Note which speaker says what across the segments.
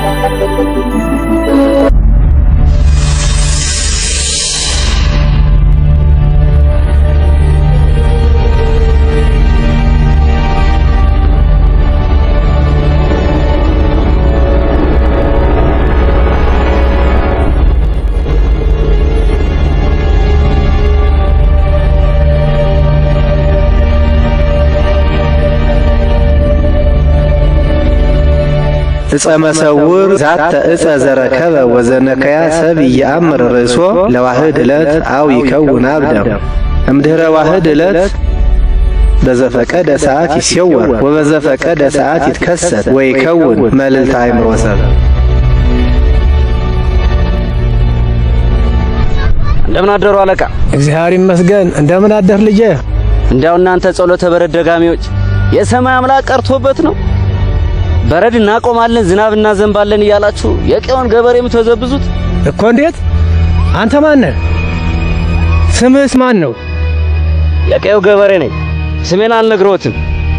Speaker 1: እፀ መሰውር ዛተ እፀ ዘረከበ ወዘነከያ ሰብ ይአምር ርእሶ ለዋህድ ዕለት አው ይከውን አብደ እምድኅረ ዋህድ ዕለት በዘፈቀደ ሰዓት ይሴወር ወበዘፈቀደ ሰዓት ይትከሰት ወይከውን መልዕልተ አእምሮ ሰብ።
Speaker 2: እንደምን አደሩ አለቃ?
Speaker 1: እግዚአብሔር ይመስገን። እንደምን አደር ልጄ?
Speaker 2: እንዲያው እናንተ ጸሎተ በረድ ደጋሚዎች የሰማይ አምላክ ቀርቶበት ነው በረድ እናቆማለን ዝናብ እናዘንባለን እያላችሁ የቀውን ገበሬ የምትበዘብዙት
Speaker 1: እኮ እንዴት? አንተ ማን ነህ? ስምህስ ማን ነው?
Speaker 2: የቀየው ገበሬ ነኝ። ስሜን አልነግሮትም።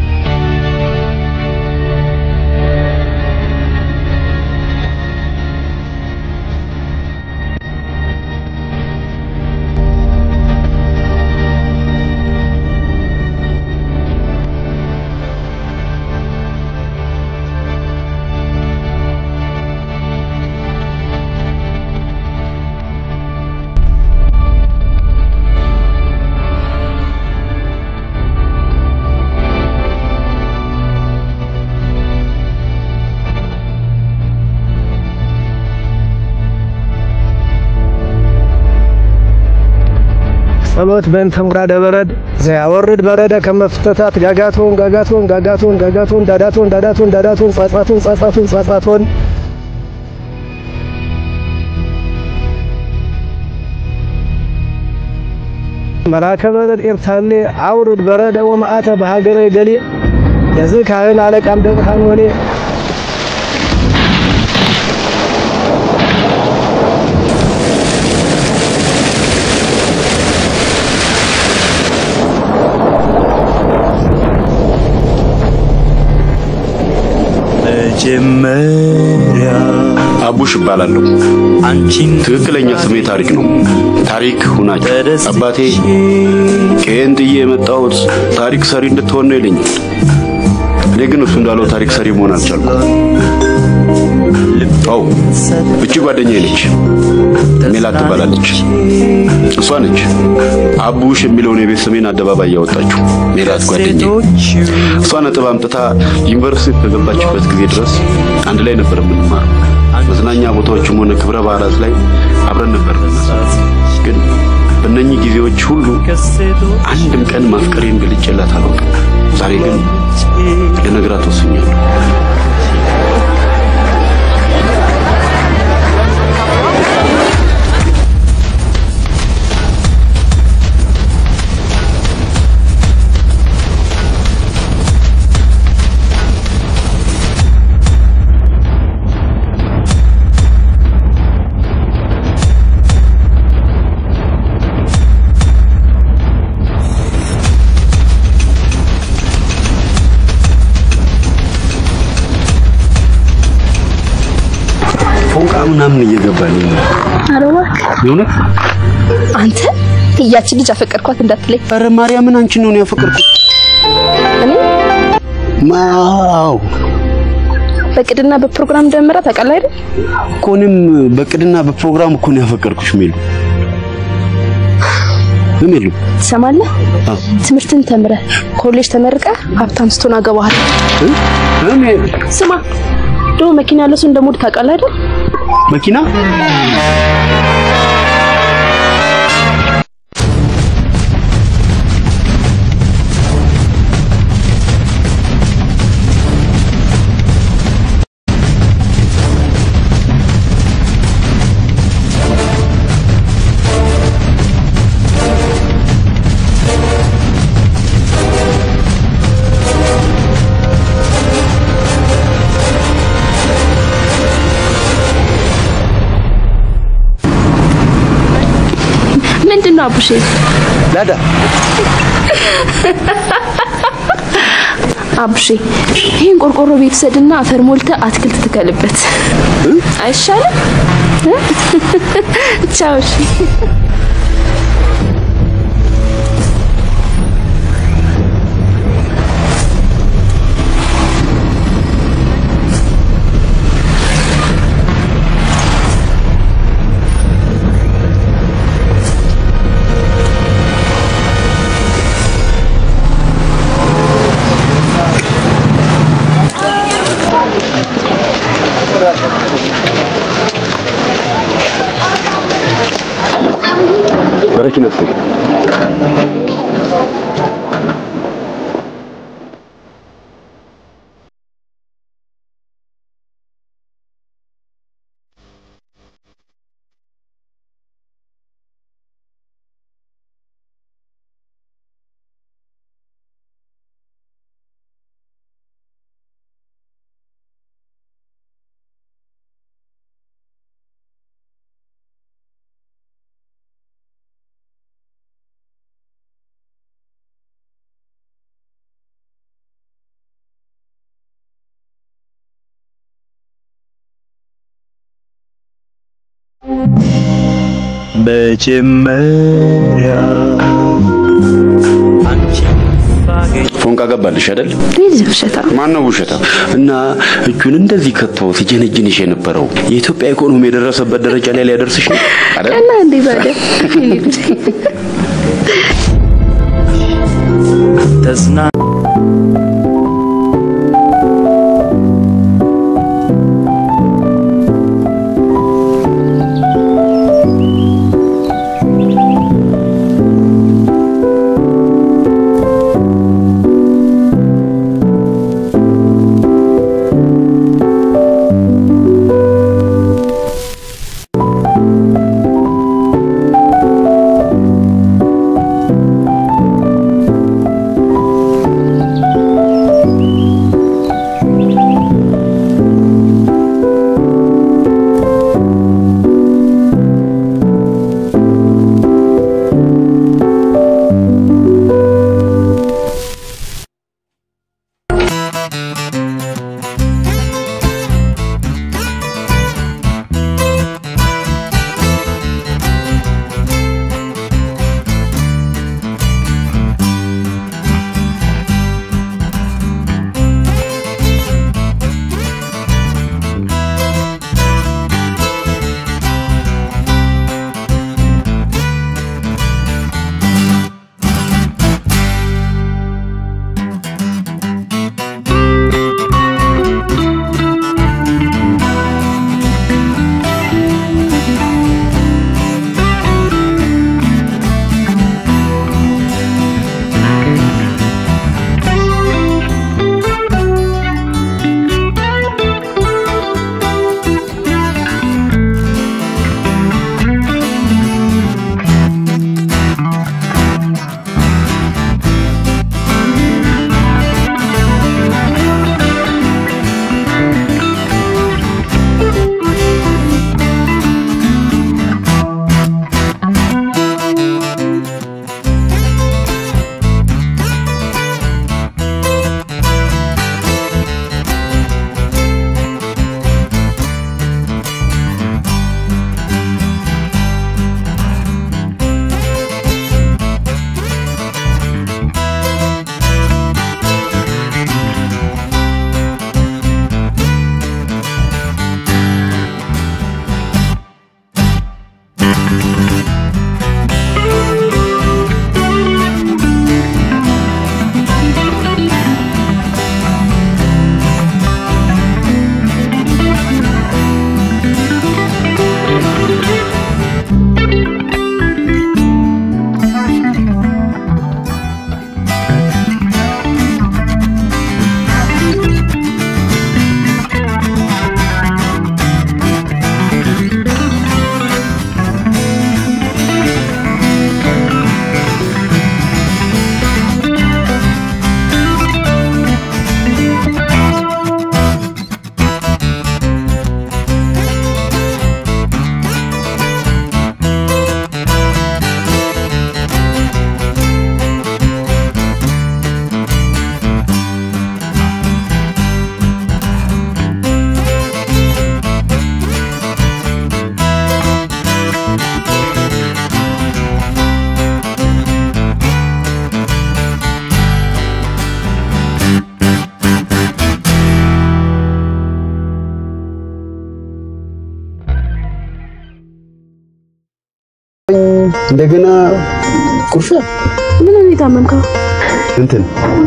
Speaker 1: ጸሎት በእንተ ምኩራደ በረድ ዘያወርድ በረደ ከመፍተታት ጋጋቶን ጋጋቶን ጋጋቶን ጋጋቶን ዳዳቶን ዳዳቶን ዳዳቶን ጻጻቶን ጻጻቶን ጻጻቶን መላከ በረድ ኤርታሌ አውርድ በረደ ወመዓተ በሀገረ ገሌ የዚህ ካህን አለቃም ደብርሃን ወሌ
Speaker 3: መጀመሪያ
Speaker 4: አቡሽ እባላለሁ።
Speaker 3: አንቺን
Speaker 4: ትክክለኛ ስሜ ታሪክ ነው። ታሪክ ሁናች አባቴ ከየን ጥዬ የመጣሁት ታሪክ ሰሪ እንድትሆን ነው ይለኛል። እኔ ግን እሱ እንዳለው ታሪክ ሰሪ መሆን አልቻልኩም። አው እቺ ጓደኛዬ ነች፣ ሜላት ትባላለች። እሷ ነች አቡሽ የሚለውን የቤት ስሜን አደባባይ ያወጣችው። ሜላት ጓደኛዬ እሷ ነጥብ አምጥታ ዩኒቨርሲቲ ከገባችበት ጊዜ ድረስ አንድ ላይ ነበር የምንማረው። መዝናኛ ቦታዎችም ሆነ ክብረ በዓላት ላይ አብረን ነበር የምንሰራው። ግን በእነኚህ ጊዜዎች ሁሉ አንድም ቀን ማፍቀሬን ገልጬላት አላውቅም። ዛሬ ግን ልነግራት ወስኛለሁ። ፎንቃ ምናምን እየገባልኝ ነው።
Speaker 5: ኧረ እባክህ
Speaker 4: የእውነት
Speaker 5: አንተ ያችን ልጅ አፈቀርኳት እንዳትለኝ።
Speaker 4: ኧረ ማርያምን አንቺን ነው ያፈቀርኩት።
Speaker 5: እኔ
Speaker 4: ማው
Speaker 5: በቅድና በፕሮግራም እንደምራ ታውቃለህ አይደል?
Speaker 4: እኮ እኔም በቅድና በፕሮግራም እኮ ነው ያፈቀርኩሽ ሜሉ። ሜሉ
Speaker 5: ትሰማለህ?
Speaker 4: አዎ።
Speaker 5: ትምህርትን ተምረህ ኮሌጅ ተመርቀህ ሀብታም ስትሆን አገባሃለሁ።
Speaker 4: እ? ሜሉ
Speaker 5: ስማ ደግሞ መኪና ያለው ሰው እንደሞድ ታውቃለህ አይደል?
Speaker 4: መኪና
Speaker 5: ምንድን ነው አቡሼ?
Speaker 1: ላዳ
Speaker 5: አብሼ ይህን ቆርቆሮ ቤት ሰድና አፈር ሞልተ አትክልት ትከልበት አይሻልም? እ? ቻው እሺ።
Speaker 4: በረኪነት
Speaker 3: መጀመሪያ አንቺን ሳገኝ
Speaker 4: ፎንቃ ገባልሽ አይደል?
Speaker 5: ልጅ ውሸታ
Speaker 4: ማን ነው ውሸታ? እና እጁን እንደዚህ ከቶ ሲጀነጅንሽ የነበረው የኢትዮጵያ ኢኮኖሚ የደረሰበት ደረጃ ላይ ሊያደርስሽ ነው አይደል?
Speaker 5: እና እንዴ ታዲያ
Speaker 3: ተዝና
Speaker 4: እንደገና ቁርሻ
Speaker 5: ምን ነው የታመምከው?
Speaker 4: እንትን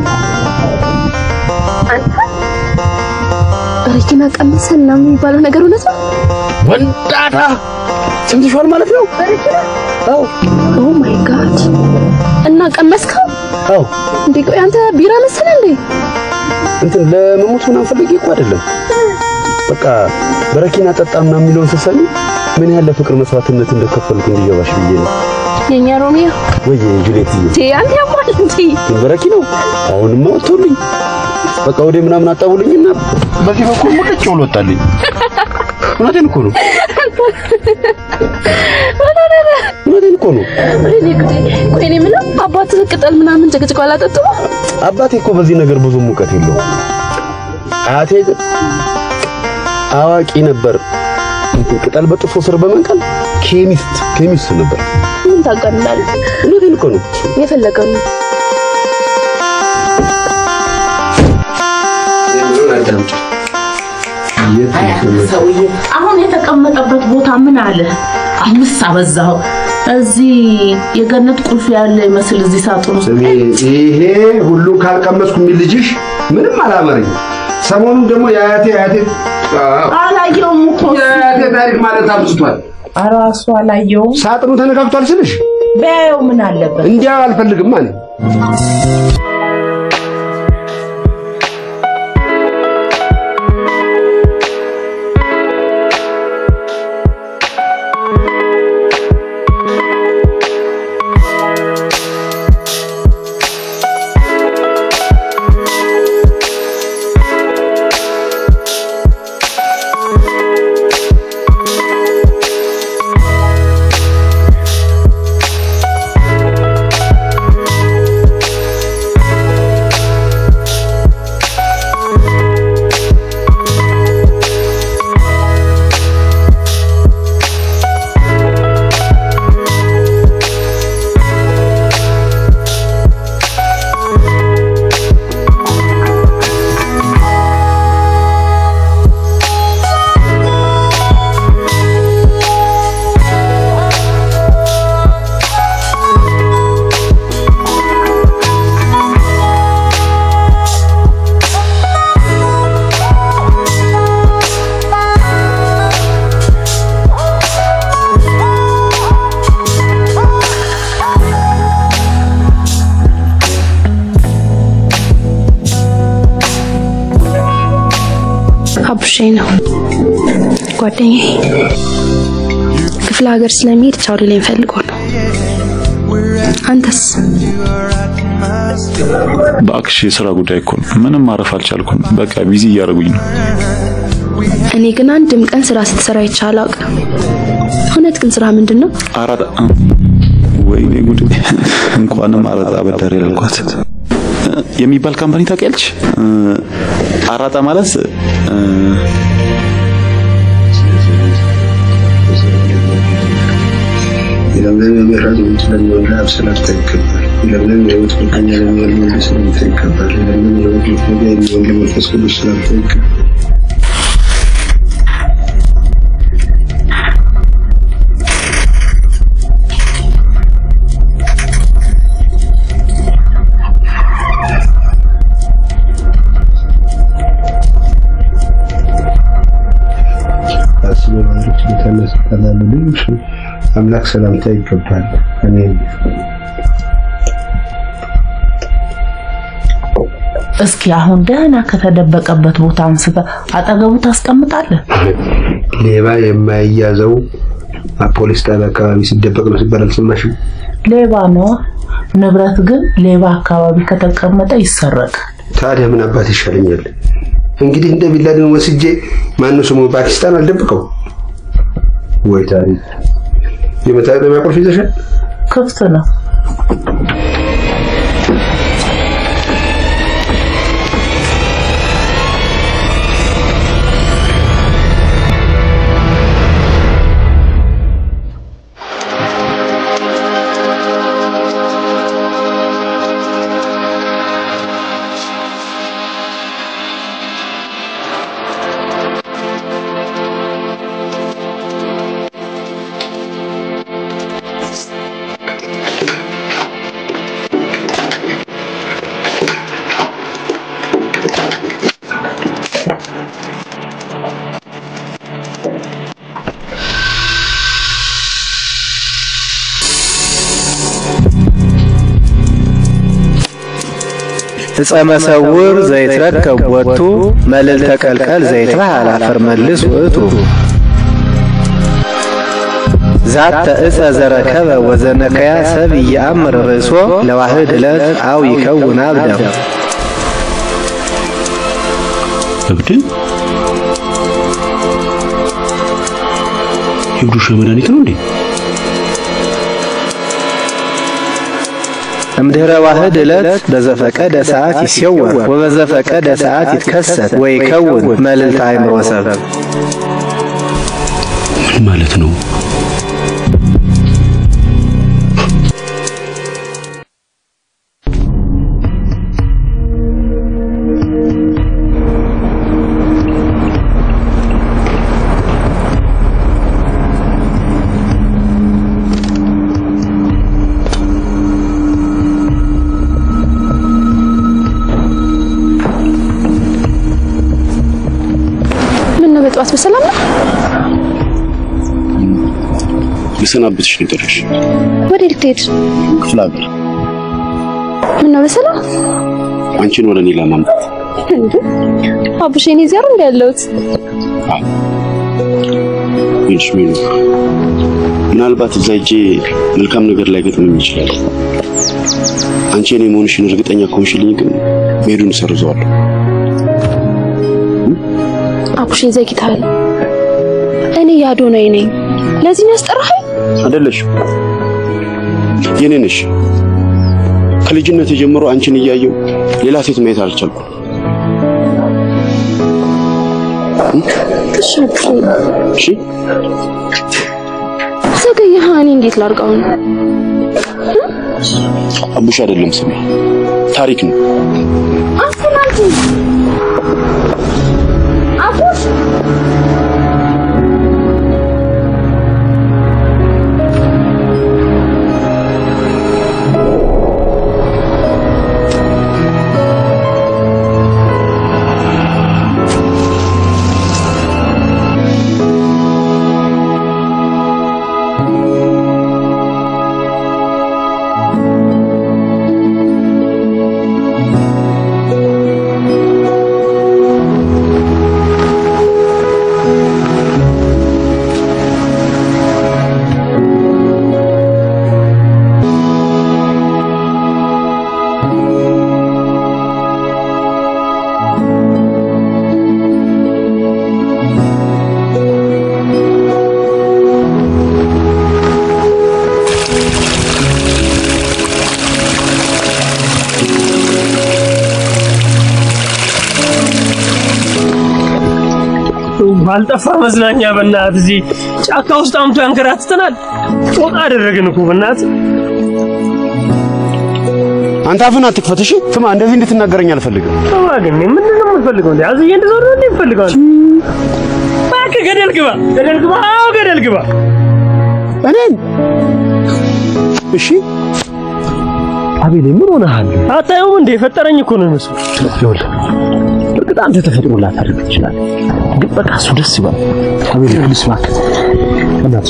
Speaker 5: ረኪና ቀምሰን ነው የሚባለው ነገር እውነት ነው?
Speaker 4: ወንዳታ ሰምተሽዋል ማለት ነው? አዎ
Speaker 5: ኦ ማይ ጋድ! እና ቀመስከው
Speaker 4: አዎ
Speaker 5: እንዴ? ቆይ አንተ ቢራ መሰለህ እንዴ?
Speaker 4: እንትን ለመሞት ምናምን ፈልጌ እኮ አይደለም። በቃ በረኪና ጠጣ ምናምን የሚለውን ስትሰሚ ምን ያህል ለፍቅር መስዋዕትነት እንደከፈልኩ እንዲገባሽ ብዬ ነው።
Speaker 5: የኛ ሮሚዮ
Speaker 4: ወይ ጁሊየት
Speaker 5: ቴ አንተ ያሟል እንዴ?
Speaker 4: በረኪናው አሁንማ ወጥቶልኝ በቃ ወደ ምናምን አጣውልኝና በዚህ በኩል ሙልጭ ብሎ ወጣልኝ። እውነቴን እኮ ነው። እውነቴን እኮ ነው።
Speaker 5: ወይኔ ጉዴ! ቆይ እኔ የምለው አባትህ ቅጠል ምናምን ጭቅጭቅ አላጠጡም?
Speaker 4: አባቴ እኮ በዚህ ነገር ብዙ ሙቀት የለውም። አያቴ ግን አዋቂ ነበር። ቅጠል በጥፎ ስር በመንቀል ኬሚስት ኬሚስት ነበር።
Speaker 5: ምን ታውቃለህ?
Speaker 4: እውነቴን እኮ ነው።
Speaker 5: የፈለገው ነው።
Speaker 6: ሰውዬ አሁን የተቀመጠበት ቦታ ምን አለ? አምስት አበዛው። እዚህ የገነት ቁልፍ ያለ ይመስል እዚህ ሳጥን ውስጥ
Speaker 7: ስሜ ይሄ ሁሉን ካልቀመስኩ የሚል ልጅሽ ምንም አላመረኝ። ሰሞኑን ደግሞ የአያቴ የአያቴ አዎ፣
Speaker 6: አላየውም እኮ እሱ።
Speaker 7: የአያቴ ታሪክ ማለት አብዝቷል።
Speaker 6: ራሱ አላየውም።
Speaker 7: ሳጥኑ ተነካክቷል ስልሽ
Speaker 6: ቢያየው ምን አለበት?
Speaker 7: እንዲያ አልፈልግም አለ።
Speaker 5: አቡሼ ነው ጓደኛዬ። ክፍለ ሀገር ስለሚሄድ ቻው ሊለኝ ፈልጎ ነው። አንተስ?
Speaker 8: በአክሽ የስራ ጉዳይ እኮ ነው። ምንም ማረፍ አልቻልኩም። በቃ ቢዚ እያደረጉኝ ነው።
Speaker 5: እኔ ግን አንድም ቀን ስራ ስትሰራ አይቻል አውቅም። እውነት ግን ስራ ምንድን ነው?
Speaker 8: አራጣ ወይኔ ጉድ! እንኳንም አራጣ አበዳሪ ያልኳት የሚባል ካምፓኒ ታውቂያለሽ? አራጣ ማለት እ፣
Speaker 7: የለምለም የምሕረት ምንጭ ለሚሆን ለአብ ሰላምታ ይገባል። የለምለም የሕይወት መገኛ ለሚሆን ለወልድ ሰላምታ ይገባል። የለምለም የሕይወት መገኛ የሚሆን ለመንፈስ ቅዱስ ሰላምታ ይገባል። አስበ ማለት ችሎታና ስልጣን ላለው ልዩ ስም አምላክ ሰላምታ ይገባል። አሜን።
Speaker 6: እስኪ አሁን ደህና ከተደበቀበት ቦታ አንስተ አጠገቡ ታስቀምጣለህ።
Speaker 7: ሌባ የማይያዘው ፖሊስ ጣቢያ አካባቢ ሲደበቅ ነው ሲባል አልሰማሽም?
Speaker 6: ሌባ ነው። ንብረት ግን ሌባ አካባቢ ከተቀመጠ ይሰረቃል።
Speaker 7: ታዲያ ምን አባት ይሻለኛል? እንግዲህ እንደ ቢላድን ወስጄ ማነው ስሙ ፓኪስታን አልደብቀው ወይ ታሪክ የመታጠቢያ ቁልፍ ይዘሻል?
Speaker 6: ክፍት ነው።
Speaker 1: እፀ መሰውር ዘይትረከብ ቦቱ መልዕልተ ቀልቀል ዘይትበሃል አፈር መልስ ውእቱ ዛተ እፀ ዘረከበ ወዘነከያ ሰብ ይአምር ርእሶ ለዋህድ ዕለት አው ይከውን አብደ
Speaker 4: እብድ የብዱሻ መድኃኒት ነው እንዴ?
Speaker 1: እምድኅረ ዋህድ ዕለት በዘፈቀደ ሰዓት ይሴወር ወበዘፈቀደ ሰዓት ይትከሰት ወይከውን መልዕልተ አእምሮ ሰብ
Speaker 4: ምን ማለት ነው?
Speaker 5: ምን ነው በጠዋት በሰላም ነው?
Speaker 4: ልሰናበትሽ ነው የጠራሽ።
Speaker 5: ወዴት ልትሄድ?
Speaker 4: ክፍለ ሀገር
Speaker 5: ምን ነው በሰላም
Speaker 4: አንቺን ወደ እኔ ለማምጣት
Speaker 5: እንዴ? አቡሽ እኔ እዚያ ነው እንደ ያለሁት።
Speaker 4: ይልሽ ሜሉ ምናልባት እዛ ሄጄ መልካም ነገር ላይ ገጥመኝ ይችላል። አንቺ እኔ መሆንሽን እርግጠኛ ከሆንሽልኝ ግን መሄዱን እሰርዘዋለሁ።
Speaker 5: አቡሽ ዘግይተሃል። እኔ ያዶናይ ነኝ። ለዚህ ነው ያስጠራኸኝ?
Speaker 4: አይደለሽም የኔ ነሽ። ከልጅነት ጀምሮ አንቺን እያየው ሌላ ሴት ማየት አልቻልኩም።
Speaker 5: እሺ አቡሽ
Speaker 4: እሺ
Speaker 5: ዘገየህ። እኔ እንዴት ላድርገው ነው?
Speaker 4: አቡሽ አይደለም ስሜ ታሪክ ነው።
Speaker 5: አፈናልኩ አቡሽ
Speaker 9: ባልጠፋ መዝናኛ በእናት እዚህ ጫካ ውስጥ አምቶ ያንከራትተናል። ጦጣ አደረግን እኮ በእናት
Speaker 4: አንተ አፍህን አትክፈት እሺ። ስማ እንደዚህ እንድትናገረኝ አልፈልግም።
Speaker 9: ግን ምንድን ነው የምትፈልገው? እንዴ አዝዬ እንደዞር ነው እንዴ የምትፈልገው? እባክህ ገደል ግባ፣ ገደል ግባ፣ አዎ ገደል ግባ።
Speaker 4: እኔን እሺ
Speaker 9: አቤሌ ምን ሆነሃል? አታየውም እንዴ? የፈጠረኝ እኮ ነው የሚመስለው። ይኸውልህ እርግጥ አንተ ተፈጥሮ ላታደርግ ትችላለህ፣ ግን በቃ እሱ ደስ ይበል። አቤሌ ፕሊስ እባክህ በእናትሽ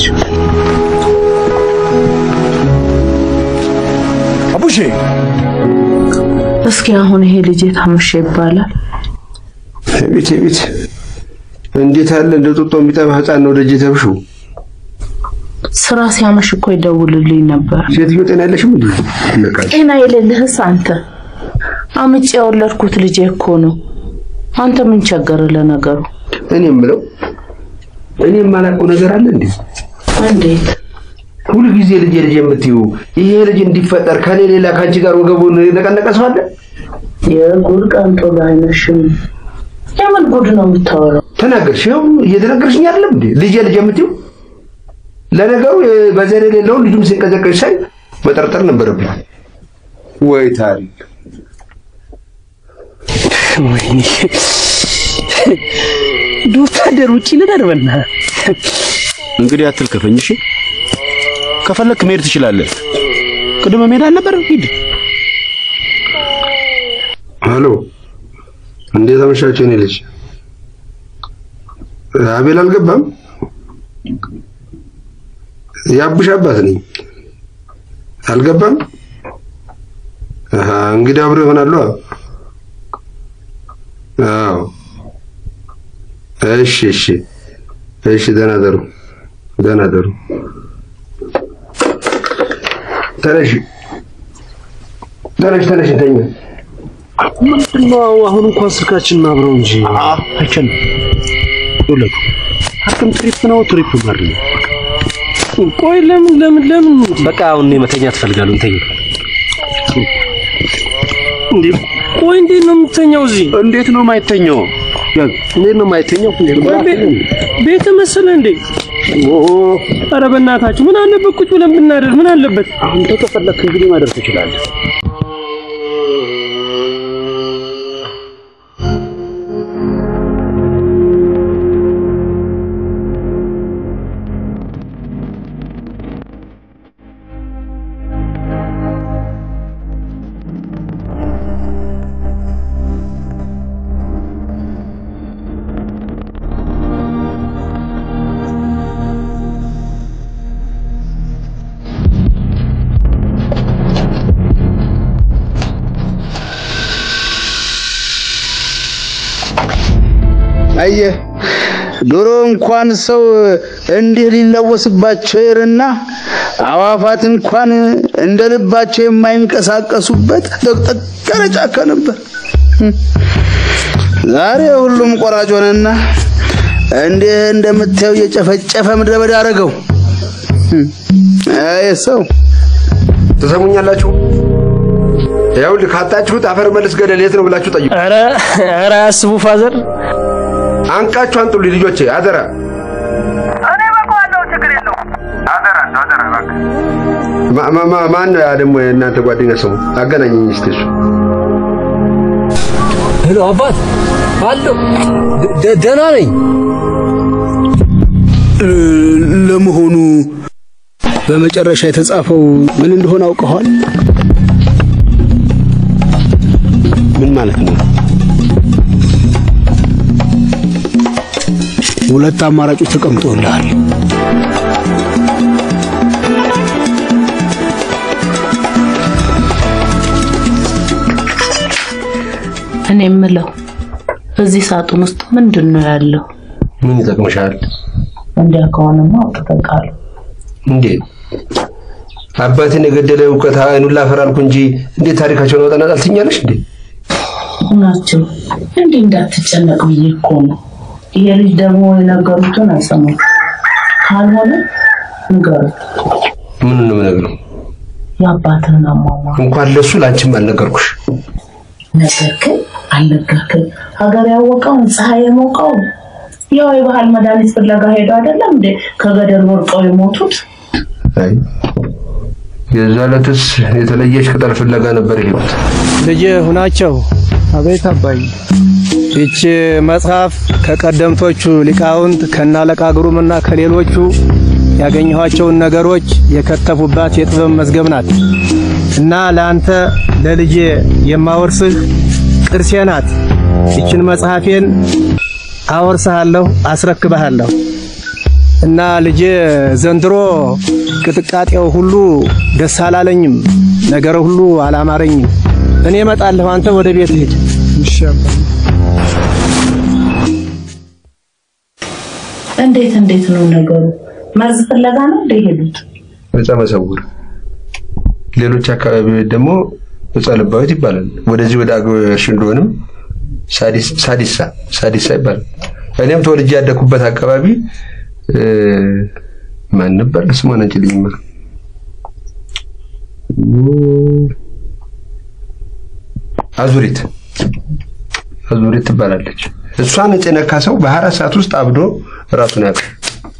Speaker 7: አቡሼ
Speaker 6: እስኪ አሁን ይሄ ልጅ ታመሸ ይባላል።
Speaker 7: ቤት ቤት እንዴት አለ እንደ ጡጦ የሚጠባ ህፃን ነው ደጅ ተብሹ
Speaker 6: ስራ ሲያመሽ እኮ ይደውልልኝ ነበር።
Speaker 7: ሴትዮ ጤና የለሽም እንዴ? ነቃ
Speaker 6: ጤና የሌለህስ አንተ? አምጬ የወለድኩት ልጄ እኮ ነው። አንተ ምን ቸገረ ለነገሩ?
Speaker 7: እኔ የምለው እኔ የማላውቀው ነገር አለ እንዴ?
Speaker 6: እንዴት
Speaker 7: ሁሉ ጊዜ ልጄ ልጄ የምትዩ ይሄ ልጅ እንዲፈጠር ከኔ ሌላ ከአንቺ ጋር ወገቡን የነቀነቀ ሰው አለ?
Speaker 6: የጉድ ቀንጦ ባይነሽም የምን ጉድ ነው የምታወራው?
Speaker 7: ተናገርሽ። ይኸው እየተናገርሽኝ አይደለም እንዴ? ልጄ ልጄ የምትዩ ለነገሩ በዘር የሌለውን ልጁም ሲንቀዘቀዝ ሳይ መጠርጠር ነበረብኝ። ወይ ታሪክ
Speaker 9: ወይኔ ወታደር ውጪ ልደር በእናትህ።
Speaker 4: እንግዲህ አትልከፈኝ እሺ። ከፈለክ መሄድ ትችላለህ። ቅድመ መሄድ አልነበረም? ሂድ።
Speaker 7: ሄሎ፣ እንዴት አመሻችሁ? እኔ ልጅ አቤል አልገባም። የአቡሽ አባት ነኝ። አልገባም። አሃ እንግዲህ አብሮ ይሆናሉ። አዎ እሺ እሺ እሺ ደህና ደሩ ደህና ደሩ ተነሽ ተነሽ ተነሽ እንተኛ
Speaker 9: ምንድነው አሁን እንኳን ስልካችንን አብረው እንጂ አይቻልም። ይኸውልህ ሐኪም ትሪፕ ነው ትሪፕ ማር ነው። ቆይ ለምን ለምን ለምን በቃ አሁን እኔ መተኛት እፈልጋለሁ። እንተኛ እንዴ ቆይ እንዴት ነው የምትተኛው እዚህ?
Speaker 7: እንዴት ነው የማይተኛው?
Speaker 9: እንዴት ነው የማይተኛው?
Speaker 10: ቤተ መሰለህ እንዴ? ኧረ በእናታችሁ ምን አለበት ቁጭ ብለን ብናደር ምን አለበት?
Speaker 9: አሁን ተከፈለክ እንግዲህ ማደር ትችላለህ።
Speaker 11: አየህ ድሮ እንኳን ሰው እንዲህ ሊለወስባቸው ይርና አዋፋት እንኳን እንደ ልባቸው የማይንቀሳቀሱበት ጥቅጥቅ ያለ ጫካ ነበር። ዛሬ ሁሉም ቆራጭ ሆነና እንዲህ እንደምታየው እየጨፈጨፈ ምድረ በዳ አደረገው። አይ ሰው
Speaker 7: ትሰሙኛላችሁ? ይኸውልህ ካጣችሁት አፈር መልስ ገደል የት ነው ብላችሁ ጠይቁ።
Speaker 10: ኧረ ኧረ አያስቡ ፋዘር
Speaker 7: አንቃችሁ አንጡልኝ ልጆቼ፣ አደራ ማ- ማ- ማ- ማን ነው ያ ደግሞ የእናንተ ጓደኛ ሰው? አገናኘኝ እስቲ እሱ።
Speaker 9: ሄሎ አባት አለሁ። ደ- ደህና ነኝ።
Speaker 11: ለመሆኑ በመጨረሻ የተጻፈው ምን እንደሆነ አውቀዋል?
Speaker 7: ምን ማለት ነው?
Speaker 11: ሁለት አማራጮች ተቀምጦልሃል።
Speaker 6: እኔ የምለው እዚህ ሳጥን ውስጥ ምንድን ነው ያለው?
Speaker 7: ምን ይጠቅምሻል?
Speaker 6: እንዲያ ከሆነማ አውጥተህ ቃሉ
Speaker 7: እንዴት አባትን የገደለ እውቀት አይኑን ላፈር አልኩ እንጂ እንዴት ታሪካቸውን አውጣና ጣልትኛለሽ እንዴ?
Speaker 6: ናቸው። እንዲህ እንዳትጨነቅ ብዬ እኮ ነው። ይሄ ልጅ ደግሞ የነገሩትን አይሰማም። ካልሆነ ንገሩት
Speaker 7: ምን ነው የምነግረው?
Speaker 6: የአባትህን አሟሟ
Speaker 7: እንኳን ለሱ ላንቺም አልነገርኩሽ።
Speaker 6: ነገርክን አልነገርክን? ሀገር ያወቀውን ፀሐይ የሞቀውን ያው የባህል መድኃኒት ፍለጋ ሄዱ አይደለም እንዴ ከገደል ወርቀው የሞቱት?
Speaker 7: አይ የዛ ዕለትስ የተለየች ቅጠል ፍለጋ ነበር የሄዱት።
Speaker 1: ልጄ ሁናቸው አቤት አባይ ይቺ መጽሐፍ ከቀደምቶቹ ሊቃውንት ከናለቃ ግሩምና ከሌሎቹ ያገኘኋቸውን ነገሮች የከተፉባት የጥበብ መዝገብ ናት እና ለአንተ ለልጄ የማወርስህ ቅርሴ ናት። ይችን መጽሐፌን አወርስሃለሁ፣ አስረክብሃለሁ እና ልጄ ዘንድሮ ቅጥቃጤው ሁሉ ደስ አላለኝም፣ ነገረ ሁሉ አላማረኝም። እኔ እመጣለሁ፣ አንተ ወደ ቤት ሂድ።
Speaker 6: እንዴት እንዴት ነው ነገሩ? መርዝ ፍለጋ ነው እንደ ሄዱት?
Speaker 7: ዕፀ መሰውር፣ ሌሎች አካባቢዎች ደግሞ ዕፀ ልባዊት ይባላል። ወደዚህ ወደ አገው እርሽ እንደሆንም ሳዲስ- ሳዲሳ ሳዲሳ ይባላል። እኔም ተወልጄ ያደኩበት አካባቢ እ፣ ማን ነበር ስሟን አንችልኝማ አዙሪት አዙሪት ትባላለች። እሷን እጽ የነካ ሰው በአራት ሰዓት ውስጥ አብዶ ራሱን ያውቃል።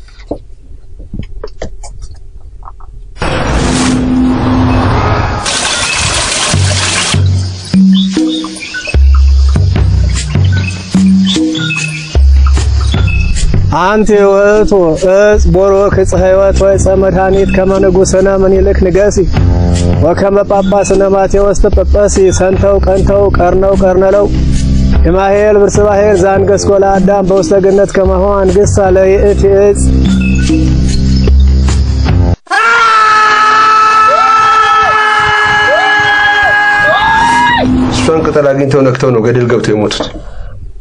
Speaker 1: አንቲ ውእቱ እጽ ቦሮክ ዕፀ ሕይወት ወዕፀ መድኃኒት ከመ ንጉሥነ ምኒልክ ንገሲ ወከመ ጳጳስነ ማቴዎስ ተጳጳሲ ሰንተው ቀንተው ቀርነው ቀርነለው የማሄል ብርስባሄል ዛንገስኮ ለአዳም በውስተ ገነት ከማሆ አንግሥ አለ ይእቲ ዕፅ
Speaker 7: እሷን ቅጠል አግኝተው ነክተው ነው ገደል ገብተው የሞቱት።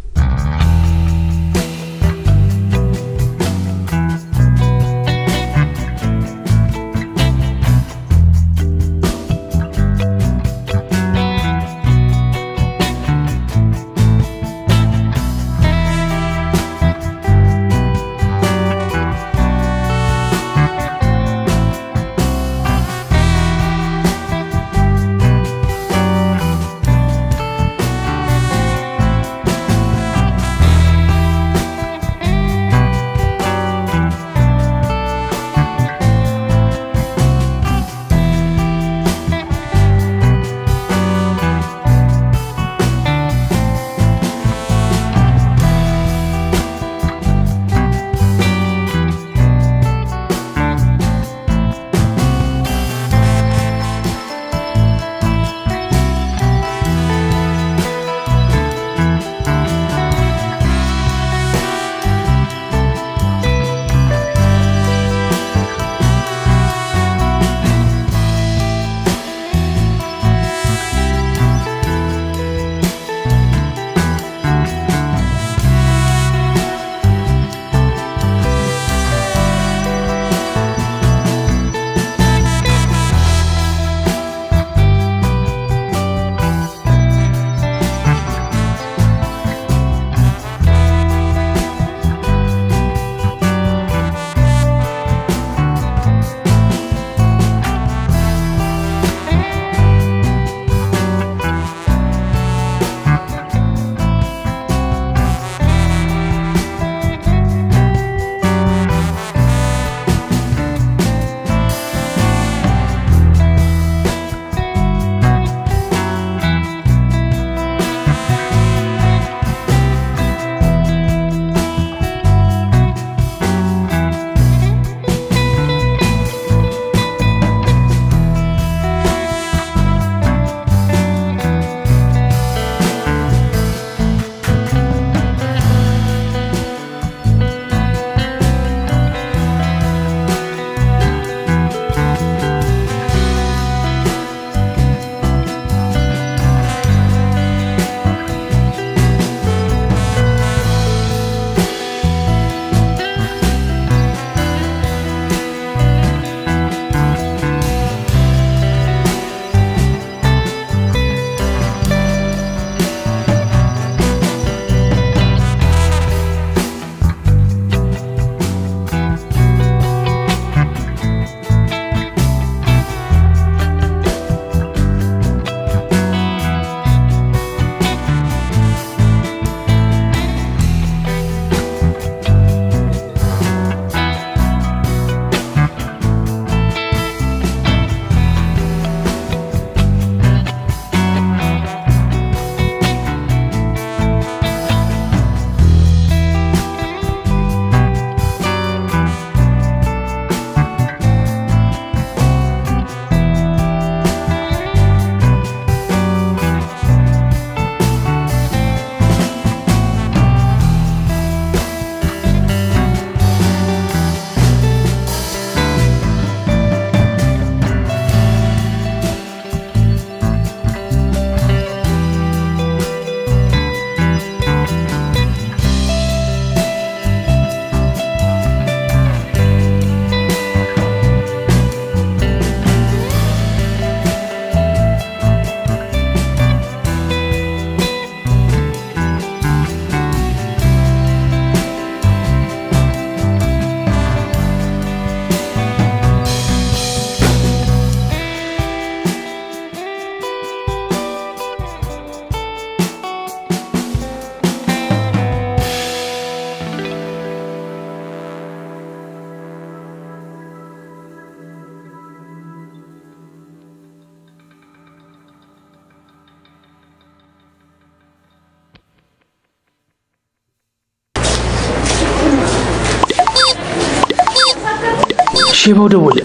Speaker 9: ሼባው ደወለ።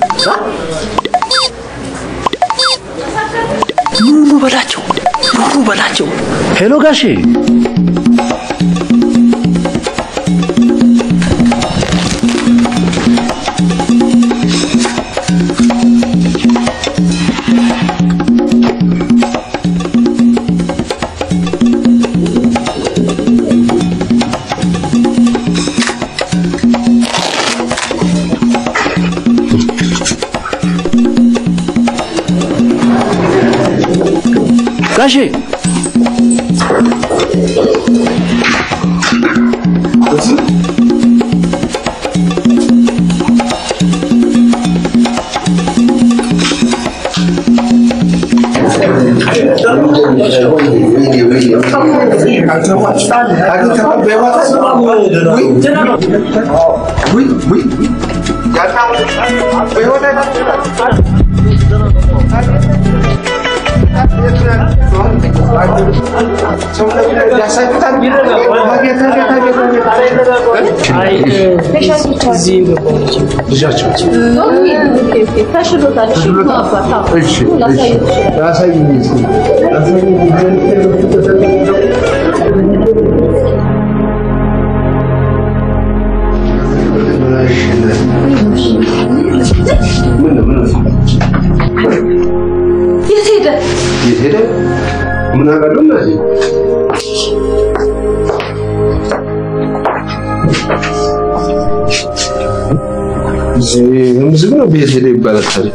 Speaker 9: ኑኑ በላቸው፣ ኑኑ በላቸው። ሄሎ ጋሼ ጋሼ
Speaker 6: የት ሄደ?
Speaker 7: የት ሄደ? ምን አውቃለሁ እናቴ። ይሄም ዝም ነው ቤት ሄደ ይባላል ታዲያ።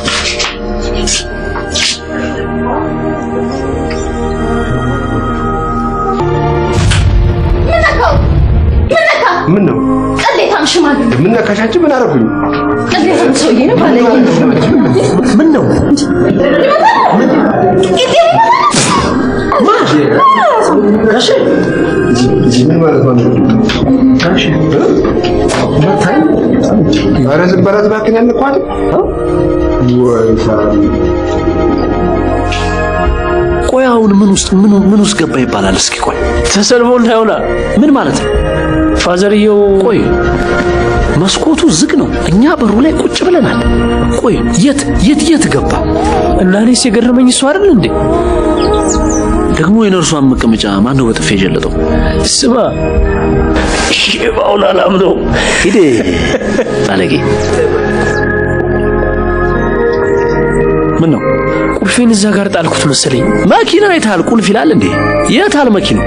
Speaker 6: ምን ነካው? ምን ነካ?
Speaker 7: ምን ነው
Speaker 6: ቅሌታም ሽማግሌ፣
Speaker 7: ምን ነካሻችሁ? ምን አደረኩኝ?
Speaker 6: ቅሌታም ሰውዬ ነው ባለጌ ነው።
Speaker 9: ምን ነው ጋሼ
Speaker 7: ምን ማለት ነው?
Speaker 9: ጋሼ መታኝ።
Speaker 7: ኧረ ዝም በላት እባክህን ያልኳት ወይ
Speaker 9: ቆይ አሁን ምን ውስጥ ምን ምን ውስጥ ገባ ይባላል? እስኪ ቆይ
Speaker 10: ተሰልፎ እንዳይሆና
Speaker 9: ምን ማለት ነው?
Speaker 10: ፋዘርየው
Speaker 9: ቆይ መስኮቱ ዝግ ነው፣ እኛ በሩ ላይ ቁጭ ብለናል። ቆይ የት የት የት ገባ?
Speaker 10: እና እኔስ የገረመኝ እሱ አይደል እንዴ?
Speaker 9: ደግሞ የነርሷን መቀመጫ ማን ነው በጥፌ የጀለጠው?
Speaker 10: ስማ ሼባውን አላምነው።
Speaker 9: ሂዴ ባለጌ። ምን ነው
Speaker 10: ቁልፌን እዛ ጋር ጣልኩት መሰለኝ።
Speaker 9: መኪና የታል? ቁልፍ ይላል እንዴ? የታል መኪናው?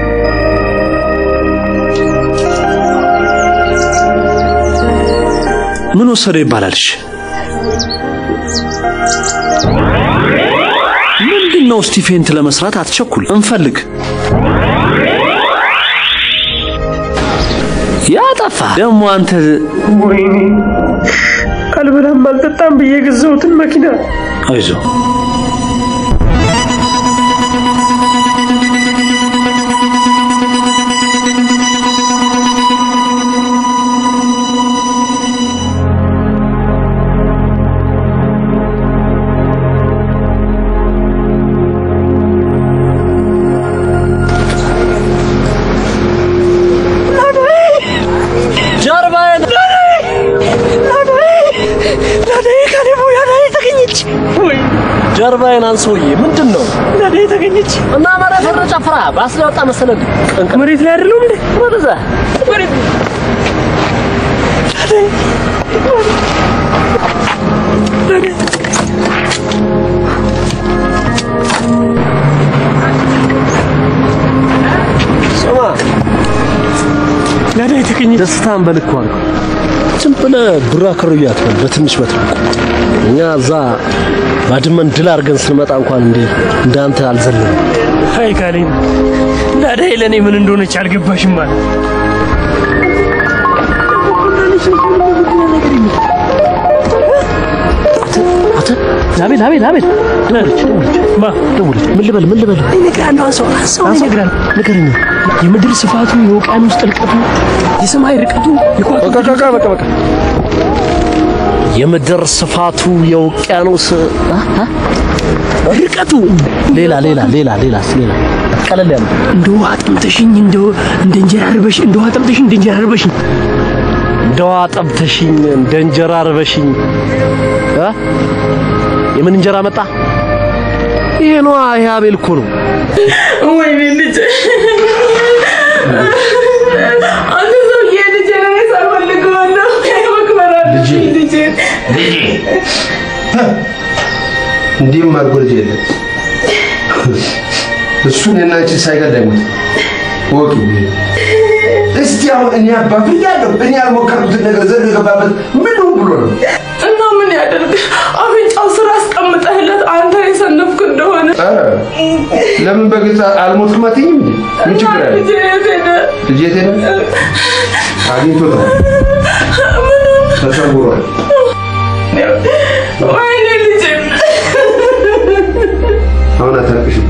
Speaker 9: ምን ወሰደ ይባላልሽ? ምንድን ነው እስቲ ፌንት ለመስራት አትቸኩል፣ እንፈልግ። ያጠፋ ደግሞ አንተ
Speaker 10: ወይኔ አልበላም አልጠጣም ብዬ የገዛሁትን መኪና
Speaker 9: አይዞ ጀርባዬን ጀርባዬን አንሶዬ ምንድን ነው
Speaker 10: ናዴ ተገኘች
Speaker 9: እና መሬት ወደ ጨፍራ ባስ ላይ ወጣ መሰለህ
Speaker 10: መሬት ላይ አይደለም እንዴ?
Speaker 9: ወደዛ
Speaker 10: መሬት
Speaker 9: ስማ
Speaker 10: ናዴ ተገኘች
Speaker 9: ደስታን በልኩ አድርገው ዝም ብለህ ዱራ ከሩያ አትበል በትንሽ በትልቁ እኛ እዛ ባድመን ድል አድርገን ስንመጣ እንኳን እንዴ እንዳንተ አልዘለንም
Speaker 10: አይ ካሌን ናዴ ለእኔ ምን እንደሆነች አልገባሽም ማለት
Speaker 9: አቤል አቤል አቤል ደውለች ደውለች
Speaker 10: ማ
Speaker 9: ደውለች ምን ልበል ምን ልበል
Speaker 10: ይነግራል አንሰው አንሰው ይነግራል
Speaker 9: ንገረኝ
Speaker 10: የምድር ስፋቱ የውቅያኖስ ጥልቀቱ የሰማይ ርቀቱ
Speaker 9: በቃ በቃ በቃ በቃ የምድር ስፋቱ የውቅያኖስ አ? አ? ርቀቱ ሌላ ሌላ ሌላ ሌላ ሌላ ቀለል ያለ
Speaker 10: እንደ ውሃ ጠምተሽኝ እንደ እንደ እንጀራ አርበሽ እንደ ውሃ ጠምተሽኝ እንደ እንጀራ አርበሽኝ
Speaker 9: እንደ ውሃ ጠብተሽኝ እንደ እንጀራ አርበሽኝ እ የምን እንጀራ መጣ? ይሄ ነዋ። ይሄ አቤል እኮ ነው።
Speaker 6: ወይኔ ልጄ አንተ ሰውዬ ልጄ ነው ሳልፈልገዋለሁ መክበር አለብኝ ልጄ
Speaker 7: እንዲህም አድርጎ ልጅ የለም እሱን የናንቺን ሳይገል አይሞት ወቂ እስቲ አሁን እኔ አባቱ እያለሁ እኔ ያልሞከርኩትን ነገር ዘሎ የገባበት ምን ሆን ብሎ ነው?
Speaker 6: እና ምን ያደርግ አፍንጫው ስራ አስቀምጠህለት አንተ የሰነፍክ እንደሆነ
Speaker 7: ኧረ ለምን በግልጽ አልሞትክም አትይኝም እንዴ? ምን ችግር አለ?
Speaker 6: ልጄ የት ሄደ?
Speaker 7: ልጄ የት ሄደ? አግኝቶታል፣ ተሰውሯል።
Speaker 6: ወይኔ ልጄ
Speaker 7: አሁን አታልቅሽብኝ።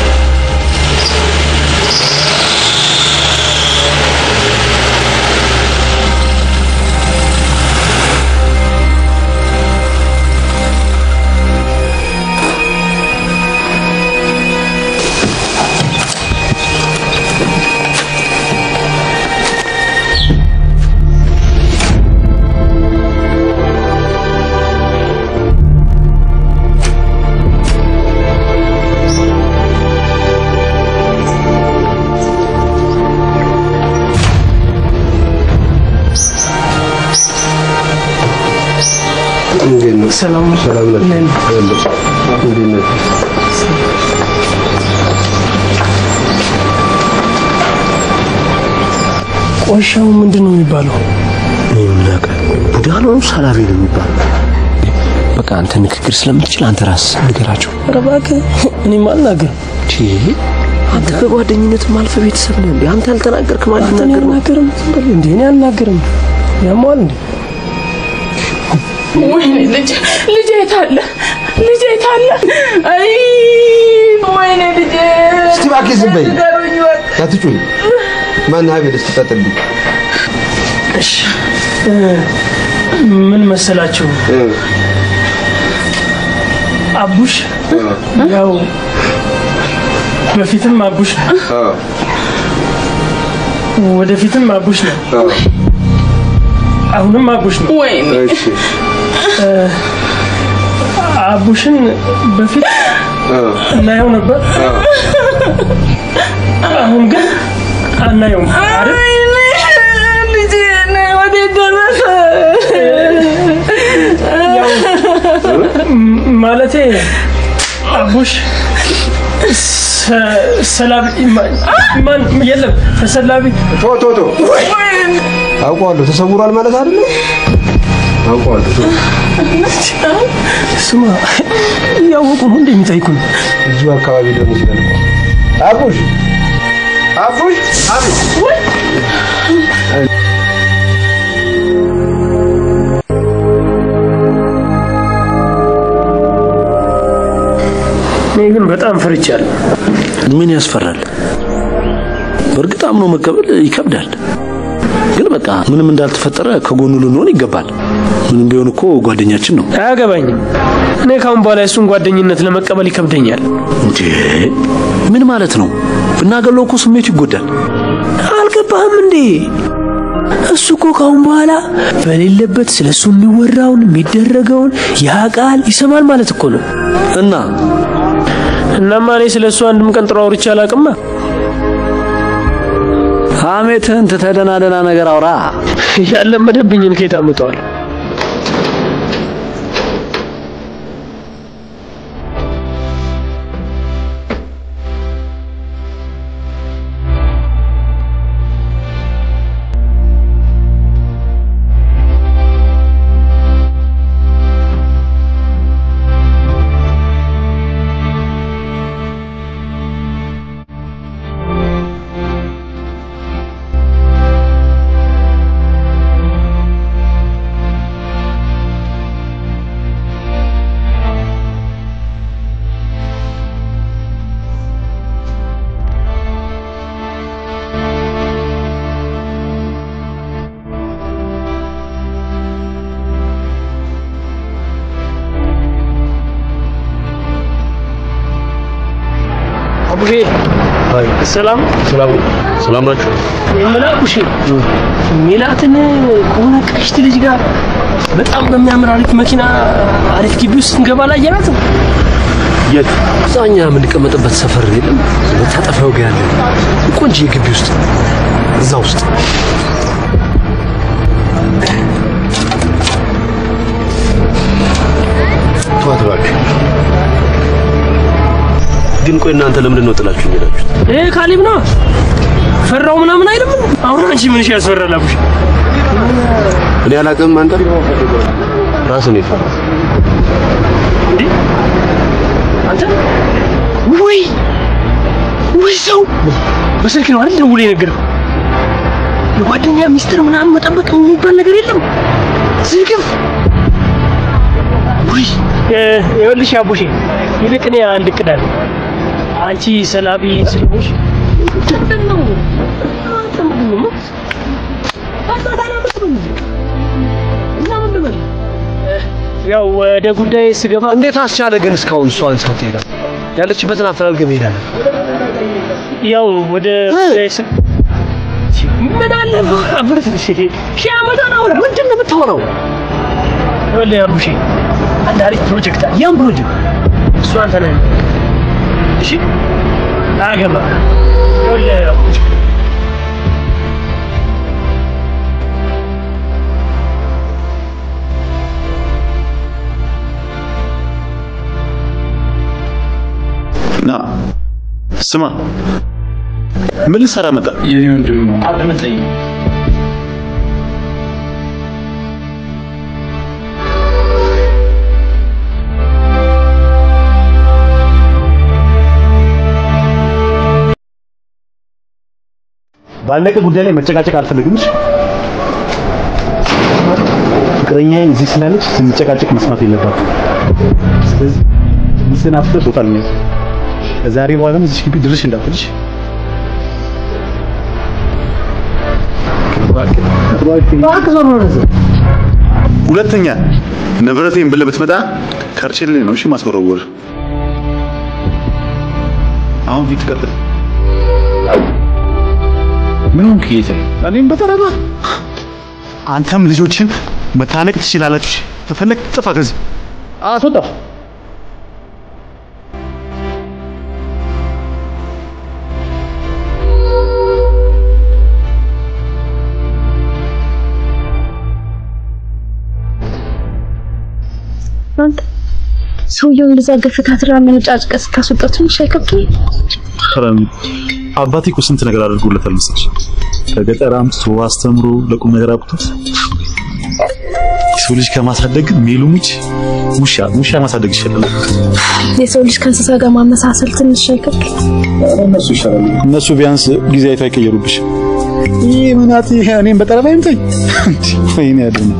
Speaker 7: እንዴት ነው? ሰላም ሰላም ነው። እንዴት ነው?
Speaker 9: ቆሻው ምንድን ነው የሚባለው? ቡዳ ነው ሰላቢ ነው የሚባለው። በቃ አንተ ንግግር ስለምትችል አንተ ራስህ ንገራቸው። ኧረ እባክህ እኔም አልናገርም። አንተ በጓደኝነትም አልፈ ቤተሰብ ነህ እንዴ? አንተ ያልተናገርክ ማለት ልናገር ነው? አልናገርም። ዝም በል እንዴ። እኔ አልናገርም። ያሟል እንዴ?
Speaker 6: ወይኔ ልጄ ልጄ የት አለ? ልጄ የት አለ? አይ ወይኔ ልጄ
Speaker 7: እስቲ እባክህ ዝም በይ።
Speaker 6: ንገሩኝ እባክህ።
Speaker 7: አትጩኝ። ማነህ አቤል? እስቲ ቀጥልኝ።
Speaker 10: እሺ እ፣ ምን መሰላችሁ አቡሽ ያው በፊትም አቡሽ ነው፣ ወደፊትም አቡሽ ነው፣ አሁንም አቡሽ ነው።
Speaker 6: ወይኔ
Speaker 10: እ፣ አቡሽን በፊት እናየው ነበር፣ አሁን ግን አናየውም አይደል?
Speaker 6: ልጄ ነይ፣ ወዴት ደረሰ?
Speaker 10: ም- ማለቴ አቡሽ ሰ- ሰላቢ ማ- ማን የለም ተሰላቢ
Speaker 7: ቶ ቶ ቶ አውቀዋለሁ። ተሰውሯል ማለት አይደለም። አውቀዋለሁ። ቶ
Speaker 10: ስማ እያወቁ ነው እንደሚጠይቁን
Speaker 7: እዚሁ አካባቢ ሊሆን ይችላል። አቡሽ አቡሽ አቤት
Speaker 10: እኔ ግን በጣም ፈርቻለሁ።
Speaker 9: ምን ያስፈራል? በእርግጥ አምኖ መቀበል ይከብዳል። ግን በቃ ምንም እንዳልተፈጠረ ከጎኑ ልንሆን ይገባል። ምንም ቢሆን እኮ ጓደኛችን ነው።
Speaker 10: አያገባኝም። እኔ ካሁን በኋላ የእሱን ጓደኝነት ለመቀበል ይከብደኛል።
Speaker 9: እንዴ ምን ማለት ነው? ብናገለው እኮ ስሜቱ ይጎዳል።
Speaker 10: አልገባህም እንዴ? እሱ እኮ ካሁን በኋላ በሌለበት ስለ እሱ የሚወራውን የሚደረገውን ያውቃል፣ ይሰማል ማለት እኮ ነው።
Speaker 9: እና
Speaker 10: እናማ እኔ ስለ እሱ አንድም ቀን ጥሩ አውርቼ አላውቅማ።
Speaker 9: ሐሜትህን ትተህ ደህና ደህና ነገር አውራ።
Speaker 10: ያለመደብኝን ከየት አምጠዋል? አቡሼ ሰላም
Speaker 9: ሰላም ሰላም ናችሁ?
Speaker 10: የምላኩሽ ሜላትን ከሆነ ቀሽት ልጅ ጋር በጣም በሚያምር አሪፍ መኪና አሪፍ ግቢ ውስጥ እንገባ ላይ ያላት
Speaker 9: የት? እዛኛ የምንቀመጥበት ሰፈር የለም መታጠፊያው ጋር ያለ ቆንጆ ግቢ ውስጥ እዛ ውስጥ ተዋት እባክህ። ግን ቆይ እናንተ ለምንድን ነው ጥላችሁ ሄዳችሁት?
Speaker 10: ይሄ ካሊብ ነው ፈራው ምናምን አይልም። አሁን አንቺ ምን ያስፈራል አቡሽ?
Speaker 9: እኔ አላውቅም። አንተ ራስን የፈራ
Speaker 10: እንዴ አንተ ወይ ወይ ሰው በስልክ ነው አይደል ደውሎ የነገረው? የጓደኛ ሚስጥር ምናምን መጠበቅ የሚባል ነገር የለም። ዝግፍ ወይ ይኸውልሽ አቡሼ፣ ይልቅ እኔ አንድ እቅድ አለኝ። አንቺ ሰላቢ ስለሆንሽ ምንድን ነው አንተ ምንድን ነው ያው ወደ ጉዳይ ስገባ
Speaker 9: እንዴት አስቻለ ግን እስካሁን እሷን ሰው ትሄዳል? ያለችበትን አፈላልገህ መሄዳለን።
Speaker 10: ያው ወደ ጉዳይ ስ ምን አለ አብረት ሺህ ዓመት ነው ምንድን ነው የምታወራው? ወለ ያሩሺ አንድ አሪፍ ፕሮጀክት አለ። ያን ፕሮጀክት እሱ አንተ ነህ። እሺ አገባ ወለ
Speaker 8: ና ስማ፣ ምን ልትሰራ መጣ?
Speaker 12: የኔ ወንድም ነው። አልመጣኝ
Speaker 13: ባለቀ ጉዳይ ላይ መጨቃጨቅ አልፈልግም። እሺ? ፍቅረኛዬ እዚህ ስላለች ስንጨቃጨቅ መስማት የለባትም። ስለዚህ ሚስትን አፍተህ ቦታ ልንያዝ ከዛሬ በኋላም እዚህ ግቢ ድርሽ እንዳትልሽ።
Speaker 8: ሁለተኛ ንብረቴን ብለህ ብትመጣ ከርችል ነው እሺ ማስወረወር። አሁን ፊት ቀጥል።
Speaker 13: ምን ሆንክ ጌታ? እኔም በጠረባ አንተም ልጆችን መታነቅ ትችላላችሁ። ተፈለግ ጥፋ ከዚህ አስወጣ።
Speaker 5: አንተ ሰውየውን እንደዛ ገፍታትራ መነጫጭቀ ስታስወጣት ትንሽ አይከብድም?
Speaker 8: ሐራም አባቴ እኮ ስንት ነገር አድርጎለታል መሰለሽ። ከገጠር አምጥቶ አስተምሮ ለቁም ነገር አብቅቶት የሰው ልጅ ከማሳደግ ሜሉሙች ውሻ ውሻ ማሳደግ ይሻላል።
Speaker 5: የሰው ልጅ ከእንስሳ ጋር ማመሳሰል ትንሽ አይከብድም?
Speaker 8: እነሱ ይሻላሉ። እነሱ ቢያንስ ጊዜ አይቶ አይቀየሩብሽ። ይህ ምናት ይሄ እኔም በጠረባ ይምታኝ። ወይኔ ያለኝ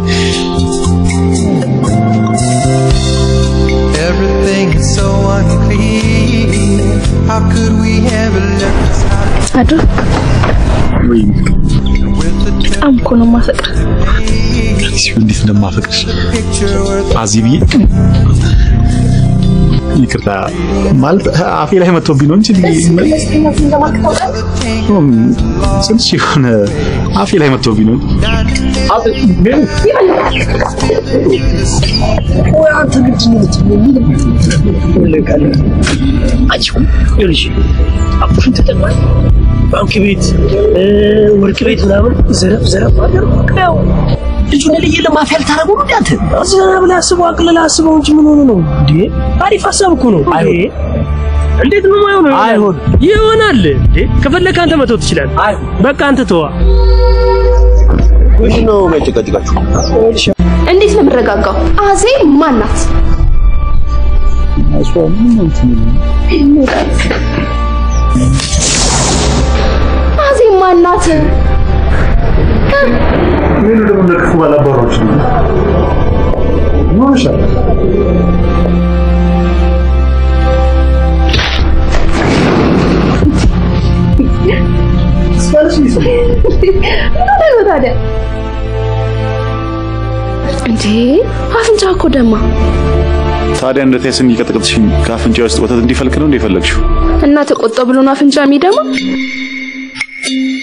Speaker 14: Everything is so unclear. How could we ever let this happen?
Speaker 5: አድሮ በጣም እኮ ነው የማፈቅር።
Speaker 8: እንዴት እንደማፈቅርሽ አዚ ብዬ ይቅርታ ማለት አፌ ላይ መጥቶብኝ ነው እንጂ ትንሽ የሆነ አፌ ላይ መጥቶብኝ ነው።
Speaker 10: አንተ ምንድን ነው የምትለቃለህ? አንቺ እኮ ይኸውልሽ አቡሽን ተጠቅመን ባንክ ቤት እ፣ ወርቅ ቤት ምናምን ዘረፍ ዘረፍ አደረግ ያው ልጁን ልይ ለማፊያ ልታደርገው ነው እንዴ አንተ? ዘና ብለህ አስበው፣ አቅልለህ አስበው እንጂ ምን ሆነ ነው እንዴ? አሪፍ ሀሳብ እኮ ነው። አይ እንዴት ነው የማይሆነው? አይሆን ይሆናል እንዴ? ከፈለክ አንተ መተው ትችላለህ። በቃ አንተ ተዋ።
Speaker 9: ምንድን ነው የሚያጨቃጭቃችሁ?
Speaker 5: እንዴት ነው የምረጋጋው? አዜ ማን ናት? አዜ ማን ናት?
Speaker 13: ምን ደግሞ ለክፉ ባላባሮች ነው ማሻ
Speaker 5: ምን ነው ታዲያ? እንዴ አፍንጫ እኮ ደማ
Speaker 8: ታዲያ እንደ ቴስን እየቀጠቀጥሽኝ ከአፍንጫ ውስጥ ወተት እንዲፈልቅ ነው እንደፈለግሽው?
Speaker 5: እና ተቆጣ ብሎ ነው አፍንጫ የሚደማ?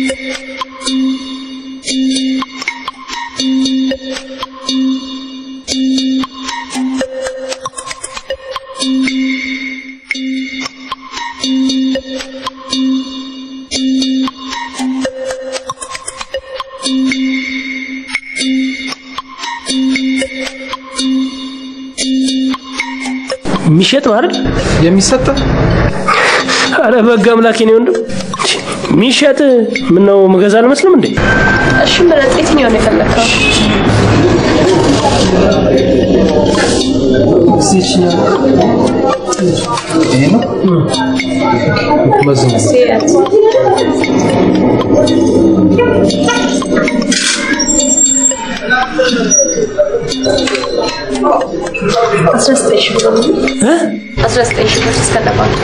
Speaker 10: የሚሸጥ ነው አይደል?
Speaker 9: የሚሰጥ
Speaker 10: አረ በግ አምላኬ ነው ወንድም። የሚሸጥ ምን ነው መገዛ አልመስልም እንዴ?
Speaker 5: እሺ ምረጥ፣ የትኛው ነው የፈለግከው?
Speaker 9: ይሄ ነው መዝሙ
Speaker 5: አስራ ዘጠኝ ሺህ ብር ነው። አስራ ዘጠኝ ሺህ ብር እስከነባንክ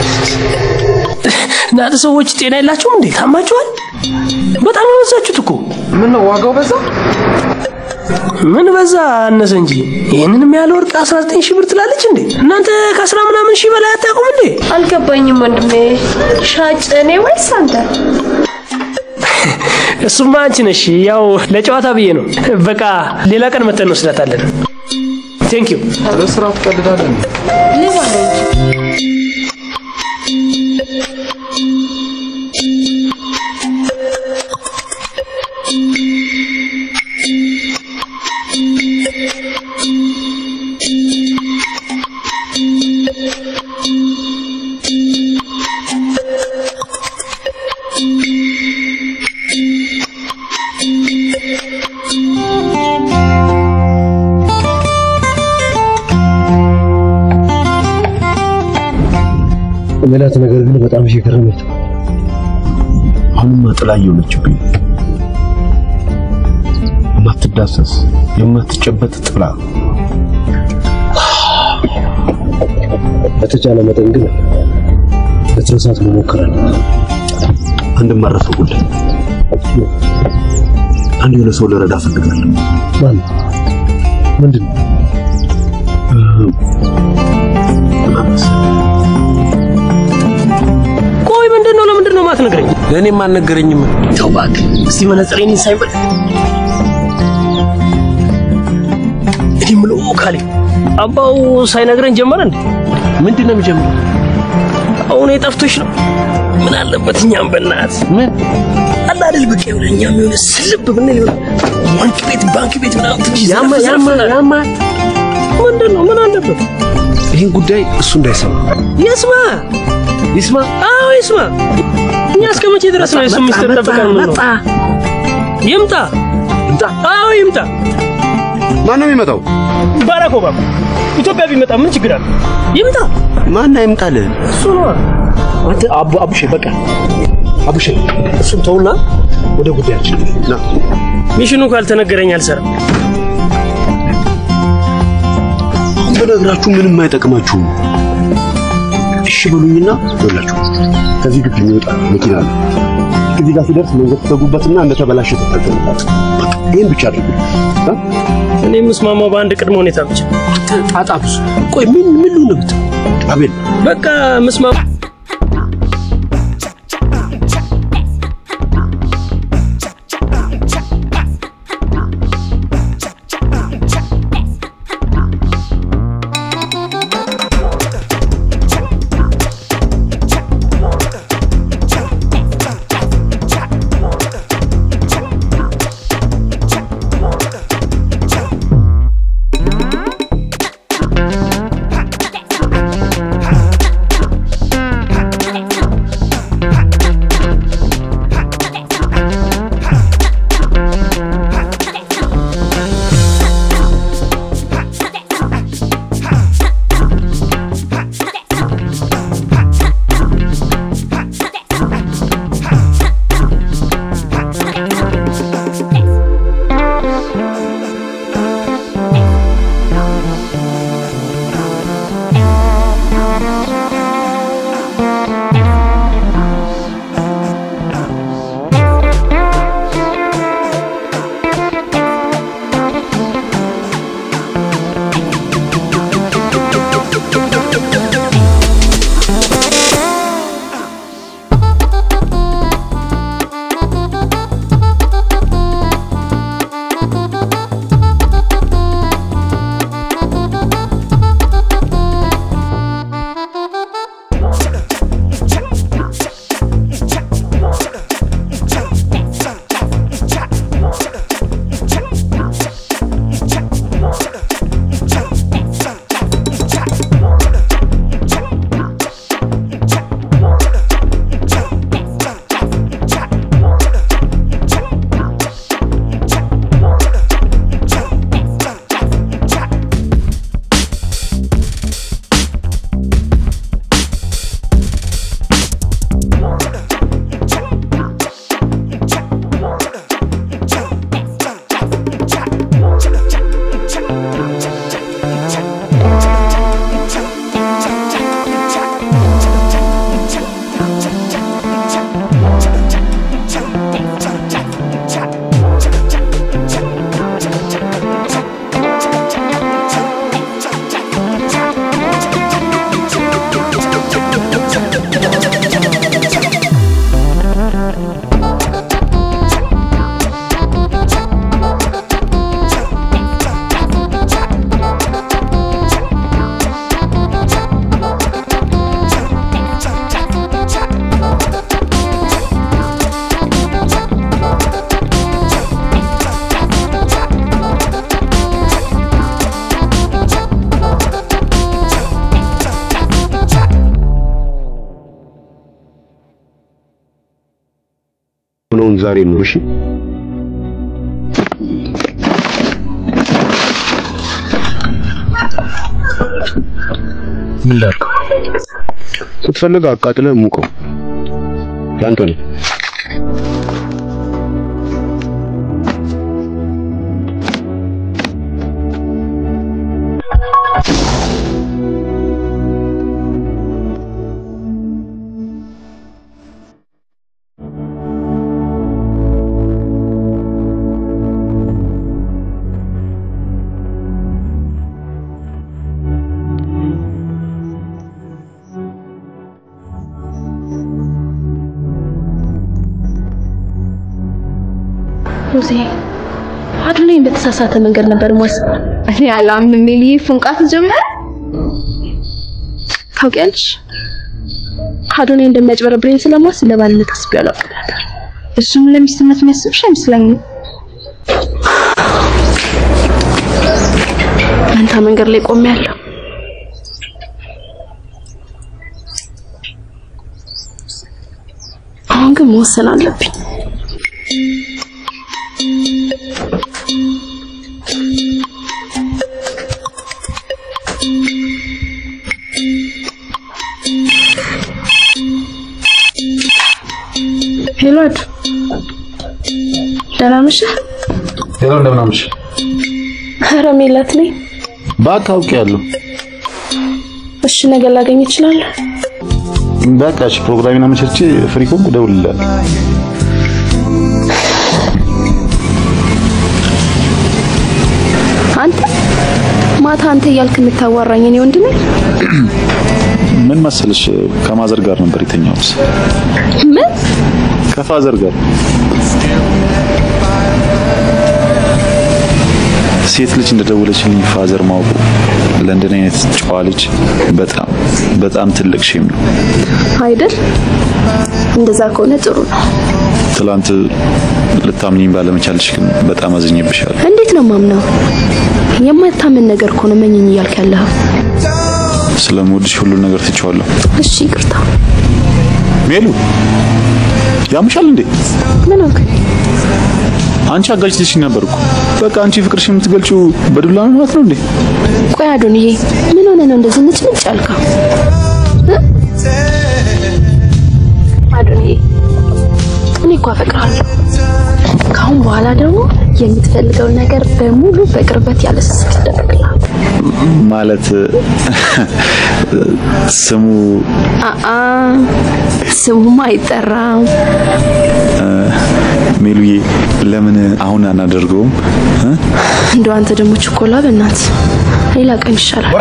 Speaker 10: እናንተ ሰዎች ጤና የላችሁም እንዴ? ታማችኋል? በጣም የበዛችሁት እኮ።
Speaker 9: ምን ነው ዋጋው በዛ?
Speaker 10: ምን በዛ አነሰ እንጂ ይህንንም ያለ ወርቅ 19 ሺህ ብር ትላለች እንዴ? እናንተ ከአስራ ምናምን ሺህ በላይ አታውቁም እንዴ?
Speaker 5: አልገባኝም ወንድሜ። ሻጭ እኔ ወይስ አንተ?
Speaker 10: እሱማ አንቺ ነሽ። ያው ለጨዋታ ብዬ ነው። በቃ ሌላ ቀን መተን እንወስዳታለን። ቴንክ ዩ።
Speaker 9: ለስራ ትቀልዳለህ እንዴ?
Speaker 5: ሌባ ነው እንጂ
Speaker 9: ሜላት ነገር ግን በጣም እየገረመኝ ነው።
Speaker 15: አሁንማ ጥላ እየሆነችብኝ የማትዳሰስ የማትጨበጥ ጥላ
Speaker 9: በተቻለ መጠን ግን ለትረሳት መሞከር አለብን።
Speaker 15: አንድ ማረፈ ጉዳይ አንድ የሆነ ሰው ልረዳ እፈልጋለሁ።
Speaker 9: ማን ምንድን ነው?
Speaker 10: ቆይ ምንድን ነው? ለምንድን ነው የማትነግረኝ?
Speaker 15: ለእኔም አልነገረኝም።
Speaker 10: ተው እባክህ። እስቲ መነጽሬን ሳይበል እኔ የምለው ካሌ አባው ሳይነግረን ጀመረ እንዴ?
Speaker 15: ምንድን ነው የሚጀምረው?
Speaker 10: አሁን የጠፍቶሽ ነው። ምን አለበት እኛም በእናት
Speaker 15: ምን
Speaker 10: አለ አይደል በቃ የሆነ እኛም የሆነ ስልብ ብንል የሆነ ባንክ ቤት ባንክ ቤት ምናምን ትንሽ
Speaker 15: ያማ
Speaker 10: ዘረፍ
Speaker 15: ያማ
Speaker 10: ዘረፍ
Speaker 15: ያማ
Speaker 10: ምንድን ነው ምን አለበት?
Speaker 15: ይህን ጉዳይ እሱ እንዳይሰማ
Speaker 10: ይስማ
Speaker 15: ይስማ።
Speaker 10: አዎ ይስማ። እኛ እስከ መቼ ድረስ ነው የሱ ሚስጥር ጠብቀን ነው? ይምጣ
Speaker 15: ይምጣ።
Speaker 10: አዎ ይምጣ።
Speaker 4: ማን ነው የሚመጣው?
Speaker 10: ባራክ ኦባማ ኢትዮጵያ ቢመጣ ምን ችግር አለ? ይምጣ።
Speaker 15: ማን አይምጣልህ?
Speaker 10: እሱ ነው
Speaker 9: አንተ አቡ አቡሼ በቃ አቡሼ እሱን ተውና ወደ ጉዳያችን
Speaker 4: ና
Speaker 10: ሚሽኑ ካልተነገረኝ አልሰራም።
Speaker 15: አሁን በነግራችሁ ምንም አይጠቅማችሁም። እሺ በሉኝና ይኸውላችሁ ከዚህ ግቢ የሚወጣ መኪና አለ። እዚህ ጋር ሲደርስ መንገድ ትዘጉበትና እንደተበላሸ ትጠገሙበት። በቃ ይህን ብቻ አድርጉ። እ?
Speaker 10: እኔ የምስማማው በአንድ ቅድመ ሁኔታ ብቻ።
Speaker 15: ጣጣ ብዙ። ቆይ ምን ምን ነው የምትለው? አቤል
Speaker 10: በቃ ምስማማ
Speaker 14: Cha
Speaker 15: ዛሬ ነው። እሺ
Speaker 9: ምን ላድርገው?
Speaker 15: ስትፈልግ አቃጥለህ ሙቀው። ያንተ ነው።
Speaker 5: ሮዜ አዱኔን በተሳሳተ መንገድ ነበር ማስብ። እኔ አላምንም። ሜሊ ፍንቃት ጀመረ። ታውቂያለሽ አዱኔ እንደሚያጭበረብረኝ ስለማስብ ለባልነት አስቤ አላውቅም ነበር። እሱም ለሚስትነት የሚያስብሽ አይመስለኝም። መንታ መንገድ ላይ ቆሜያለሁ። አሁን ግን መወሰን አለብኝ። ሄሎ አዱ፣ ደህና ነሽ?
Speaker 8: ሄሎ እንደምን አመሽ?
Speaker 5: ኧረ ሜላት ነኝ።
Speaker 8: በቃ አውቄያለሁ።
Speaker 5: እሺ ነገ ላገኝ እችላለሁ?
Speaker 8: በቃ እሺ፣ ፕሮግራሜን አመቻችቼ ፍሪ ከሆንኩ እደውልልሃለሁ።
Speaker 5: አንተ ማታ አንተ እያልክ የምታዋራኝ እኔ ወንድ ነኝ?
Speaker 8: ምን መሰለሽ ከማዘር ጋር ነበር የተኛሁት።
Speaker 5: ምን
Speaker 8: ከፋዘር ጋር ሴት ልጅ እንደደወለችልኝ ፋዘር ማወቁ ለእንደኔ አይነት ጨዋ ልጅ በጣም በጣም ትልቅ ሼም ነው።
Speaker 5: አይደል? እንደዛ ከሆነ ጥሩ ነው።
Speaker 8: ትላንት ልታምኚኝ ባለመቻልሽ ግን በጣም አዝኜብሻለሁ።
Speaker 5: እንዴት ነው ማምነው? የማታምን ነገር እኮ ነው መኝኝ እያልክ ያለኸው።
Speaker 8: ስለምወድሽ ሁሉን ነገር ትቼዋለሁ።
Speaker 5: እሺ ይቅርታ።
Speaker 8: ሜሉ ያምሻል እንዴ?
Speaker 5: ምን ሆንክ?
Speaker 8: አንቺ አጋጭተሽኝ ነበር እኮ። በቃ አንቺ ፍቅርሽ የምትገልጪው በዱላ ነው ማለት ነው እንዴ?
Speaker 5: ቆይ አዶንዬ፣ ምን ሆነ ነው እንደዚህ ንጭንጭ ያልከው? እ? አዶንዬ፣ እኔ እኮ አፈቅርሃለሁ። ከአሁን በኋላ ደግሞ የምትፈልገውን ነገር በሙሉ በቅርበት ያለ ስስት ይደረግልሃል።
Speaker 8: ማለት ስሙ
Speaker 5: አአ ስሙማ አይጠራም።
Speaker 8: ሜሉዬ ለምን አሁን አናደርገውም? እ?
Speaker 5: እንደው አንተ ደግሞ ችኮላ በእናት ሌላ ቀን ይሻላል።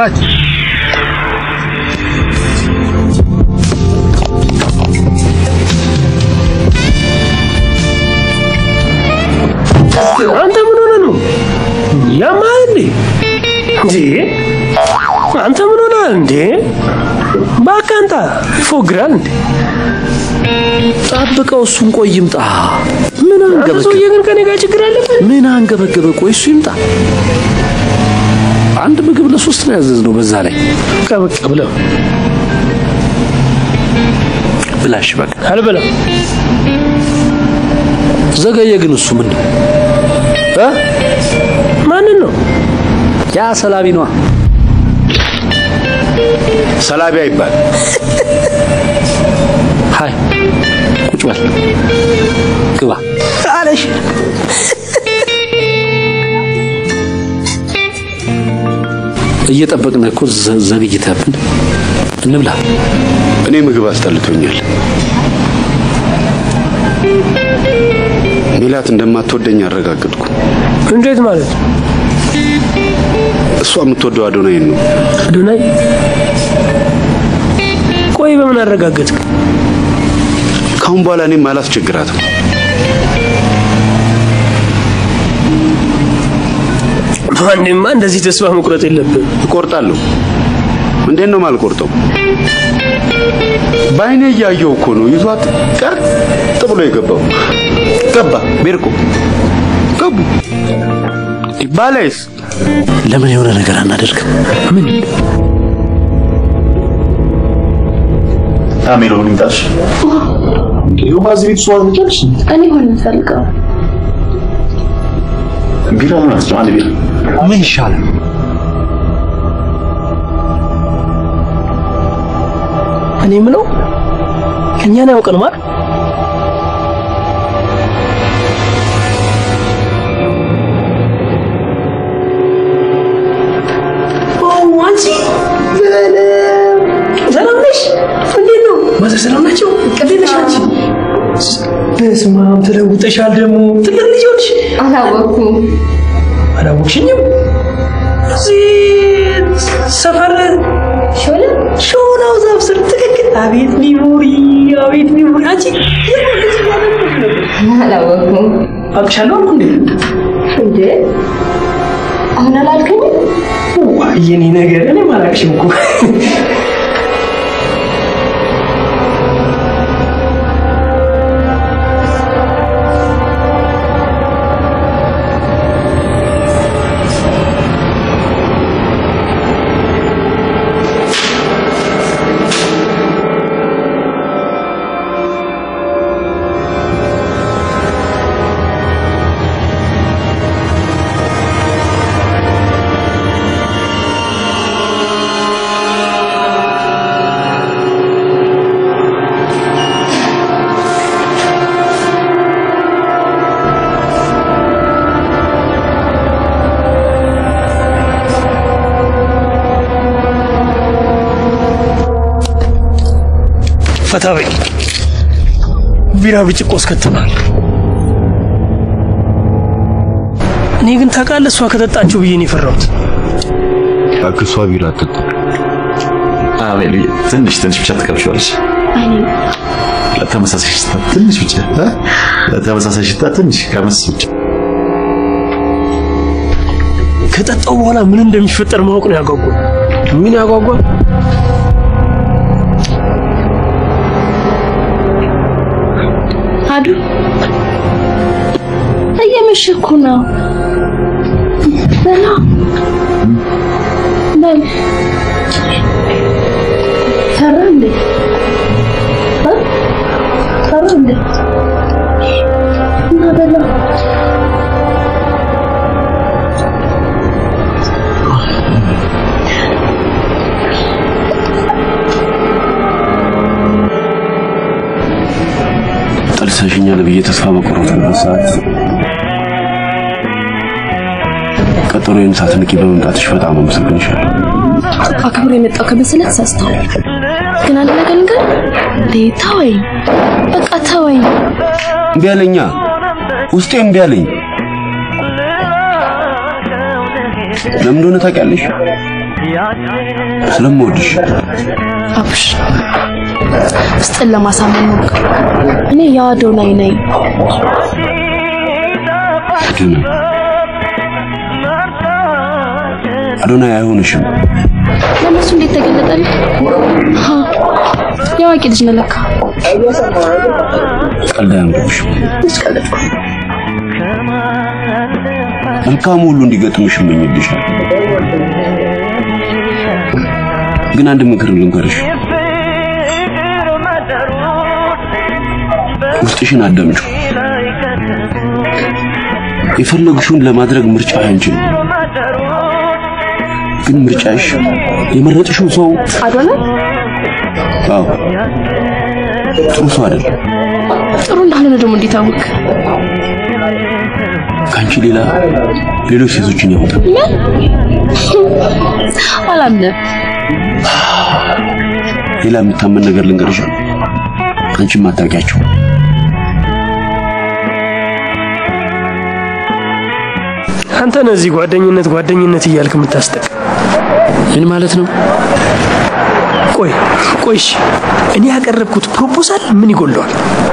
Speaker 9: አንተ ምን ሆነ ነው ያማህ እንዴ? እንዴ አንተ ምን ሆነ እንዴ? እባክህ አንተ ይፎግራል እንዴ?
Speaker 16: ጠብቀው፣ እሱን ቆይ ይምጣ። ምን
Speaker 9: አንተ
Speaker 16: አንገበገበ?
Speaker 9: ሰውዬ ግን ከኔ ጋር ችግር አለበት።
Speaker 16: ምን አንገበገበ? ቆይ እሱ ይምጣ። አንድ ምግብ ለሶስት ነው ያዘዝነው። በዛ ላይ
Speaker 9: ቀበቅ ብለው
Speaker 16: ብላሽ በቃ
Speaker 9: አልበላም።
Speaker 16: ዘገየ። ግን እሱ ምን ነው እ?
Speaker 9: ማንን ነው?
Speaker 16: ያ ሰላቢ ነዋ።
Speaker 4: ሰላቢ አይባል።
Speaker 16: ሃይ ቁጭ በል ግባ
Speaker 9: አለሽ
Speaker 16: እየጠበቅን እኮ ዘ- ዘግይተህብን እንብላ።
Speaker 4: እኔ ምግብ አስጠልቶኛል። ሜላት እንደማትወደኝ አረጋግጥኩ።
Speaker 9: እንዴት ማለት
Speaker 4: እሷ የምትወደው አዶናይን ነው።
Speaker 9: አዶናይ? ቆይ በምን አረጋገጥክ?
Speaker 4: ካሁን በኋላ እኔም አላስቸግራትም።
Speaker 9: ማንማ እንደዚህ ተስፋ መቁረጥ የለብን።
Speaker 4: እቆርጣለሁ። እንዴት ነው ማልቆርጠው? በአይኔ እያየው እኮ ነው ይዟት ቀጥ ብሎ የገባው። ገባ ቤርቆ ገቡ ባላይስ
Speaker 16: ለምን የሆነ ነገር አናደርግም? ምን
Speaker 8: አሜሎ ምን ይምጣሽ? ውሃ እዚህ ቤት እሷ ትጨርሽ
Speaker 5: እኔ ሆነ ፈልገው
Speaker 8: ቢራ ምን አስጨው አንድ ቢራ
Speaker 9: ምን ይሻላል? እኔ የምለው እኛን ያውቀን ማለት አንቺ ሰላም ነሽ? እንዴት ነው? ማዘር ሰላም ናቸው? እንዴት ነሽ አንቺ? በስመ አብ ተለውጠሻል። ደግሞ ትልቅ ልጅ ሆንሽ።
Speaker 5: አላወኩም።
Speaker 9: አላወቅሽኝም? እዚህ ሰፈር ሾለ ሾላው ዛፍ ስር ትክክል። አቤት ሚሞሪ፣ አቤት ሚሞሪ። አንቺ
Speaker 5: አላወኩም።
Speaker 9: አውቅሻለሁ አልኩ እንዴ?
Speaker 5: እንዴ አሁን አላልከኝም?
Speaker 9: ዋይ የኔ ነገር እኔም አላውቅሽም እኮ ፈታ በይ። ቢራ ብጭቆ እስከትናል። እኔ ግን ታውቃለህ፣ እሷ ከጠጣችሁ ብዬ ነው የፈራሁት።
Speaker 15: እባክህ እሷ ቢራ አትጠጣ።
Speaker 8: አቤል ትንሽ ትንሽ ብቻ ትቀምሺዋለሽ።
Speaker 5: እኔ
Speaker 8: ለተመሳሳይ ሽታ ትንሽ ብቻ እ? ለተመሳሳይ ሽታ ትንሽ ቀመስ ብቻ።
Speaker 9: ከጠጣው በኋላ ምን እንደሚፈጠር ማወቅ ነው ያጓጓል።
Speaker 10: ምን ያጓጓል?
Speaker 5: አዱ እየመሸ እኮ ነው። በላ በል ፈራ እንዴ እ? ፈራ እንዴ እና በላ
Speaker 4: ጠልሰሽኛል ብዬ ተስፋ በቆረጥኩበት ሰዓት ቀጠሮዬን ሳትንቂ በመምጣትሽ በጣም አመሰግንሻለሁ።
Speaker 5: አክብሮ የመጣው ከመሰለ ተሳስተዋል። ግን አንድ ነገር ንገር እንዴ ተወኝ፣ በቃ ተወኝ።
Speaker 4: እምቢ አለኛ፣ ውስጤ እምቢ አለኝ። ለምን እንደሆነ ታውቂያለሽ? ስለምወድሽ።
Speaker 5: አብሽ ውስጥን ለማሳመን ሞክር። እኔ የአዶናይ ነኝ።
Speaker 4: አዶናይ አዶናይ አይሆንሽም።
Speaker 5: ለእነሱ እንዴት ተገለጠልህ? ሀ የአዋቂ ልጅ ነህ ለካ።
Speaker 4: ቀልድ አያምርብሽም። መልካሙ ሁሉ እንዲገጥምሽ እመኝልሻል። ግን አንድ ምክር ልንገርሽ፣ ውስጥሽን አዳምጪው። የፈለግሽውን ለማድረግ ምርጫ ያንቺ ነው። ግን ምርጫሽ የመረጥሽው ሰው
Speaker 5: አዶናይ
Speaker 4: አዎ ጥሩ ሰው አይደለም።
Speaker 5: ጥሩ እንዳልሆነ ደግሞ እንዴት አወቅ?
Speaker 4: ከአንቺ ሌላ ሌሎች ሴቶችን ያወጣል።
Speaker 5: ምን? አላምንም።
Speaker 4: ሌላ የምታመን ነገር ልንገርሽ፣ አንቺም አታውቂያቸው።
Speaker 9: አንተ ነህ እዚህ ጓደኝነት ጓደኝነት እያልክ የምታስጠቅ።
Speaker 16: ምን ማለት ነው?
Speaker 9: ቆይ ቆይ፣ እሺ እኔ ያቀረብኩት ፕሮፖዛል ምን ይጎለዋል?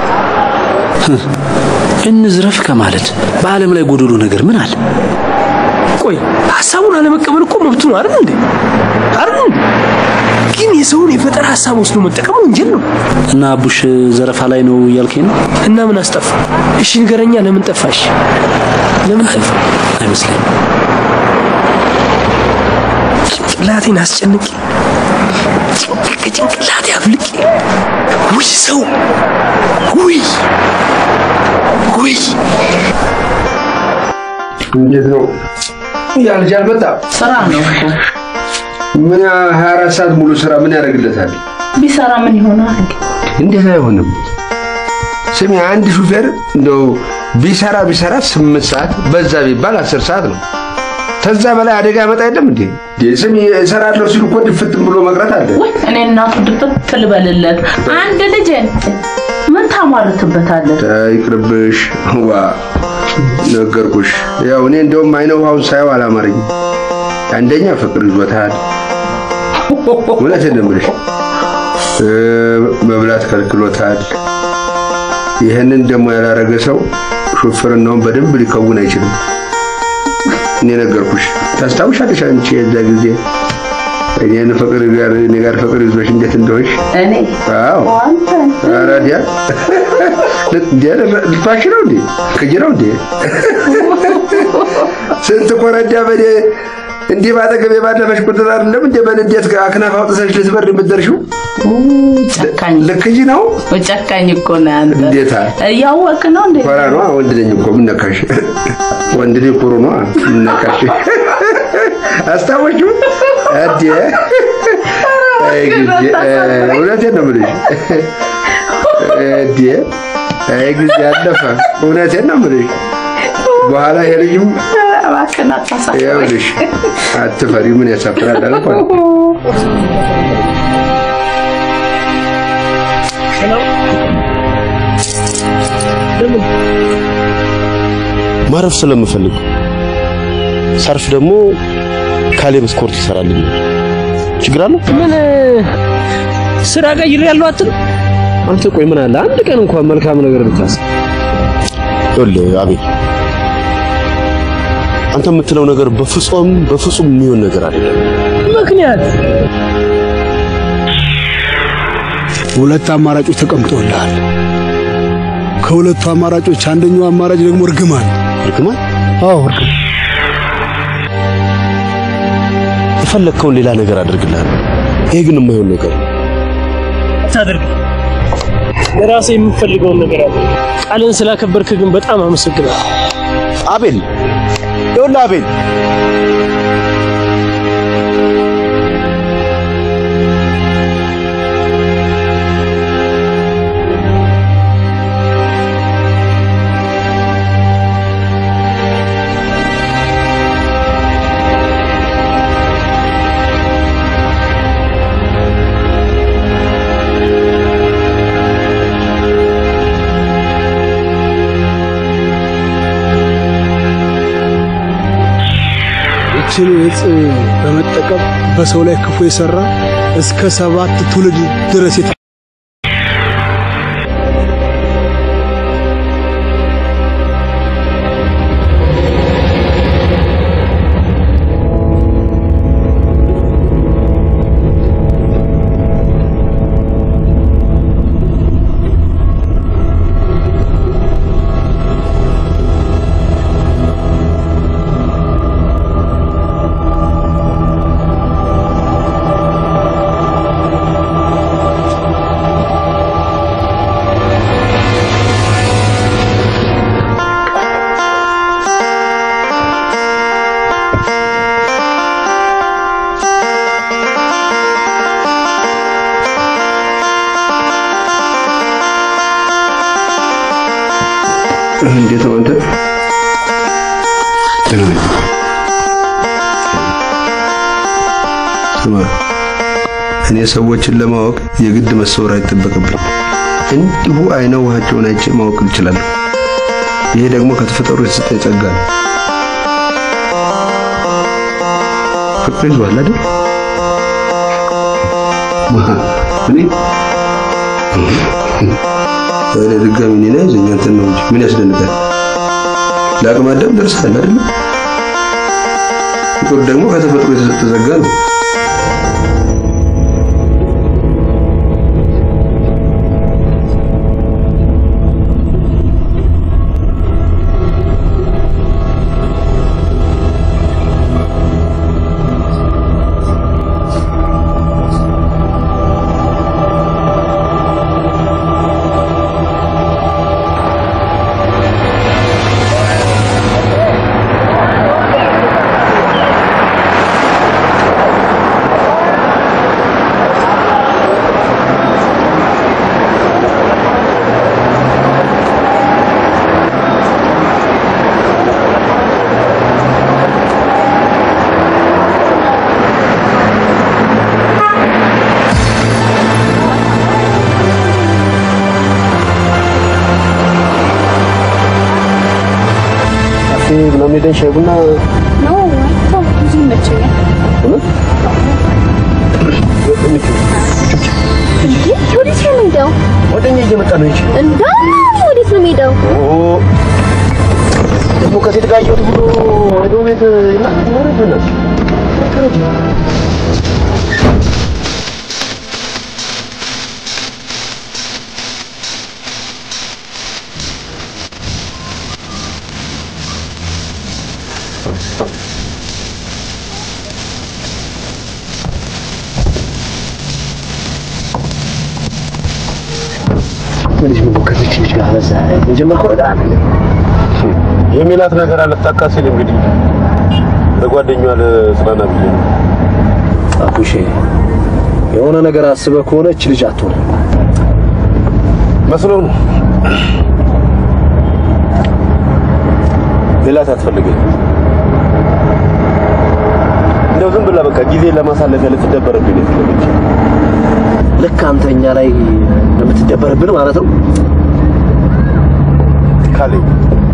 Speaker 16: እንዝረፍ ከማለት በዓለም ላይ ጎደሎ ነገር ምን አለ?
Speaker 9: ቆይ ሀሳቡን አለመቀበል እኮ መብቱ ነው አይደል እንዴ? አይደል እንዴ? ግን የሰውን የፈጠራ ሀሳብ ወስዶ መጠቀም ወንጀል ነው።
Speaker 16: እና አቡሽ ዘረፋ ላይ ነው እያልከኝ ነው?
Speaker 9: እና ምን አስጠፋ? እሺ ንገረኛ፣ ለምን ጠፋሽ? ለምን ጠፋ?
Speaker 16: አይመስለኝም።
Speaker 9: ጭንቅላቴን አስጨንቂ።
Speaker 16: ከጭንቅላት ያፍልቅ። ውይ ሰው ውይ ውይ
Speaker 7: እንዴት ነው ያ ልጅ አልመጣም?
Speaker 6: ስራ ነው እኮ
Speaker 7: ምን 24 ሰዓት ሙሉ ስራ ምን ያደርግለታል?
Speaker 6: ቢሰራ ምን ይሆናል?
Speaker 7: እንዴት አይሆንም? ስሚ አንድ ሹፌር እንደው ቢሰራ ቢሰራ ስምንት ሰዓት በዛ ቢባል አስር ሰዓት ነው። ከዛ በላይ አደጋ ያመጣ የለም እንዴ? እንዴ ስሚ እሰራለሁ ሲሉ እኮ ድፍት ብሎ መቅረት አለ።
Speaker 6: ወይ እኔ እናቱ ድፍት ልበልለት። አንድ ልጅን ምን ታሟርትበታለህ?
Speaker 7: ይቅርብሽ። ዋ ነገርኩሽ። ያው እኔ እንደውም አይነ ውሃውን ሳየው አላማረኝ። አንደኛ ፍቅር ይዞታል። እውነቴን ነው የምልሽ። እ፣ መብላት ከልክሎታል። ይህንን ደግሞ ያላረገ ሰው ሹፍርናውን በደንብ ሊከውን አይችልም። እኔ ነገርኩሽ። ታስታውሻለሽ አንቺ የዛ ጊዜ እኔን ፍቅር ጋር እኔ ጋር ፍቅር ይዞሽ እንዴት እንደሆንሽ?
Speaker 6: እኔ
Speaker 7: አዎ ኧረ ዲያ ዲያ ልትዋሽ ነው እንዴ? ክጅ ነው እንዴ? ስንት ኮረዳ በኔ እንዲህ ባጠገቤ ባለፈሽ ቁጥር አይደለም እንዴ በንዴት አክናፍ አውጥተሽ ልትበር የምትደርሺው?
Speaker 6: ጨካኝ
Speaker 7: ልክጅ ነው።
Speaker 6: ጨካኝ እኮ ነው አንተ።
Speaker 7: እንዴታ
Speaker 6: እያወቅ ነው እንዴ?
Speaker 7: ኮራ ነዋ። ወንድ ነኝ እኮ ምን ነካሽ? ወንድ ልጅ ኩሩ ነዋ። ምን ነካሽ? አስታወሽው? አዴ አይ ጊዜ እውነቴን ነው የምልሽ። አዴ አይ ጊዜ አለፈ። እውነቴን ነው የምልሽ። በኋላ ይሄ ልጅም
Speaker 6: እባክህን አታሳፍረኝ።
Speaker 7: ይኸውልሽ አትፈሪ። ምን ያሳፍራል አልኳት።
Speaker 15: ማረፍ ስለምፈልግ ሳርፍ ደግሞ ካሌብ ስኮርት ይሰራልኛል። ችግር አለው?
Speaker 9: ምን ስራ ቀይሬ ያለው አትል
Speaker 15: አንተ ቆይ ምን አለ አንድ ቀን እንኳን መልካም ነገር ብታስብ። ይኸውልህ አቤል፣ አንተ የምትለው ነገር በፍጹም በፍጹም የሚሆን ነገር አይደለም።
Speaker 9: ምክንያት
Speaker 17: ሁለት አማራጮች ተቀምጠውልሃል። ከሁለቱ አማራጮች አንደኛው አማራጭ ደግሞ እርግማን።
Speaker 15: እርግማን?
Speaker 17: አዎ እርግማን።
Speaker 15: የፈለግከውን ሌላ ነገር አድርግልሃለሁ። ይሄ ግን የማይሆን ነገር ነው።
Speaker 9: ታደርግ ለራሴ የምፈልገውን ነገር አለ። ቃልን ስላከበርክ ግን በጣም አመሰግናለሁ።
Speaker 15: አቤል ይኸውልህ አቤል
Speaker 17: ይችን እጽ በመጠቀም በሰው ላይ ክፉ የሰራ እስከ ሰባት ትውልድ ድረስ የተ
Speaker 7: እንዴት ነው አንተ? ደህና ነኝ። ስማ እኔ ሰዎችን ለማወቅ የግድ መሰወር አይጠበቅብኝ። እንዲሁ አይነ ውሃቸውን አይቼ ማወቅ እችላለሁ። ይሄ ደግሞ ከተፈጠሩ የተሰጠኝ ጸጋ ነው። ፍቅር ይዟል አይደል? ማህ እኔ ወደ ድጋሚ እኔን አይዞኝ አንተን ነው እንጂ ምን ያስደንቃል? ለአቅመ አዳም ደርሰሃል አይደል? ፍቅር ደግሞ ከተፈጥሮ የተሰጠ ጸጋ ነው።
Speaker 9: ሄደን ሻይ ቡና
Speaker 5: ነው ተው፣ ብዙ ይመቸኛል።
Speaker 9: እውነት
Speaker 18: እንዴ ወዴት ነው የምሄደው?
Speaker 9: ጓደኛ እየመጣ ነው እንጂ
Speaker 18: እንደውም ወዴት ነው የምሄደው?
Speaker 9: ደግሞ ከሴት ጋር እየወጡ ብሎ ሄዶ ቤት ይናገራል። ልጅ ምን ከዚች ልጅ ጋር በዛ የጀመርከው ነገር አለ
Speaker 15: የሚላት ነገር አልታካ ሲል እንግዲህ ለጓደኛዋ ለጽናና ብዬ ነው።
Speaker 9: አቡሼ የሆነ ነገር አስበህ ከሆነ እች ልጅ አትሆንም
Speaker 15: መስሎ ነው። ሌላት አትፈልገኝ። እንደው ዝም ብላ በቃ ጊዜ ለማሳለፊያ ልትደበርብኝ ነው የፈለገች።
Speaker 9: ልክ አንተ እኛ ላይ እንደምትደበርብን ማለት ነው
Speaker 15: ካለኝ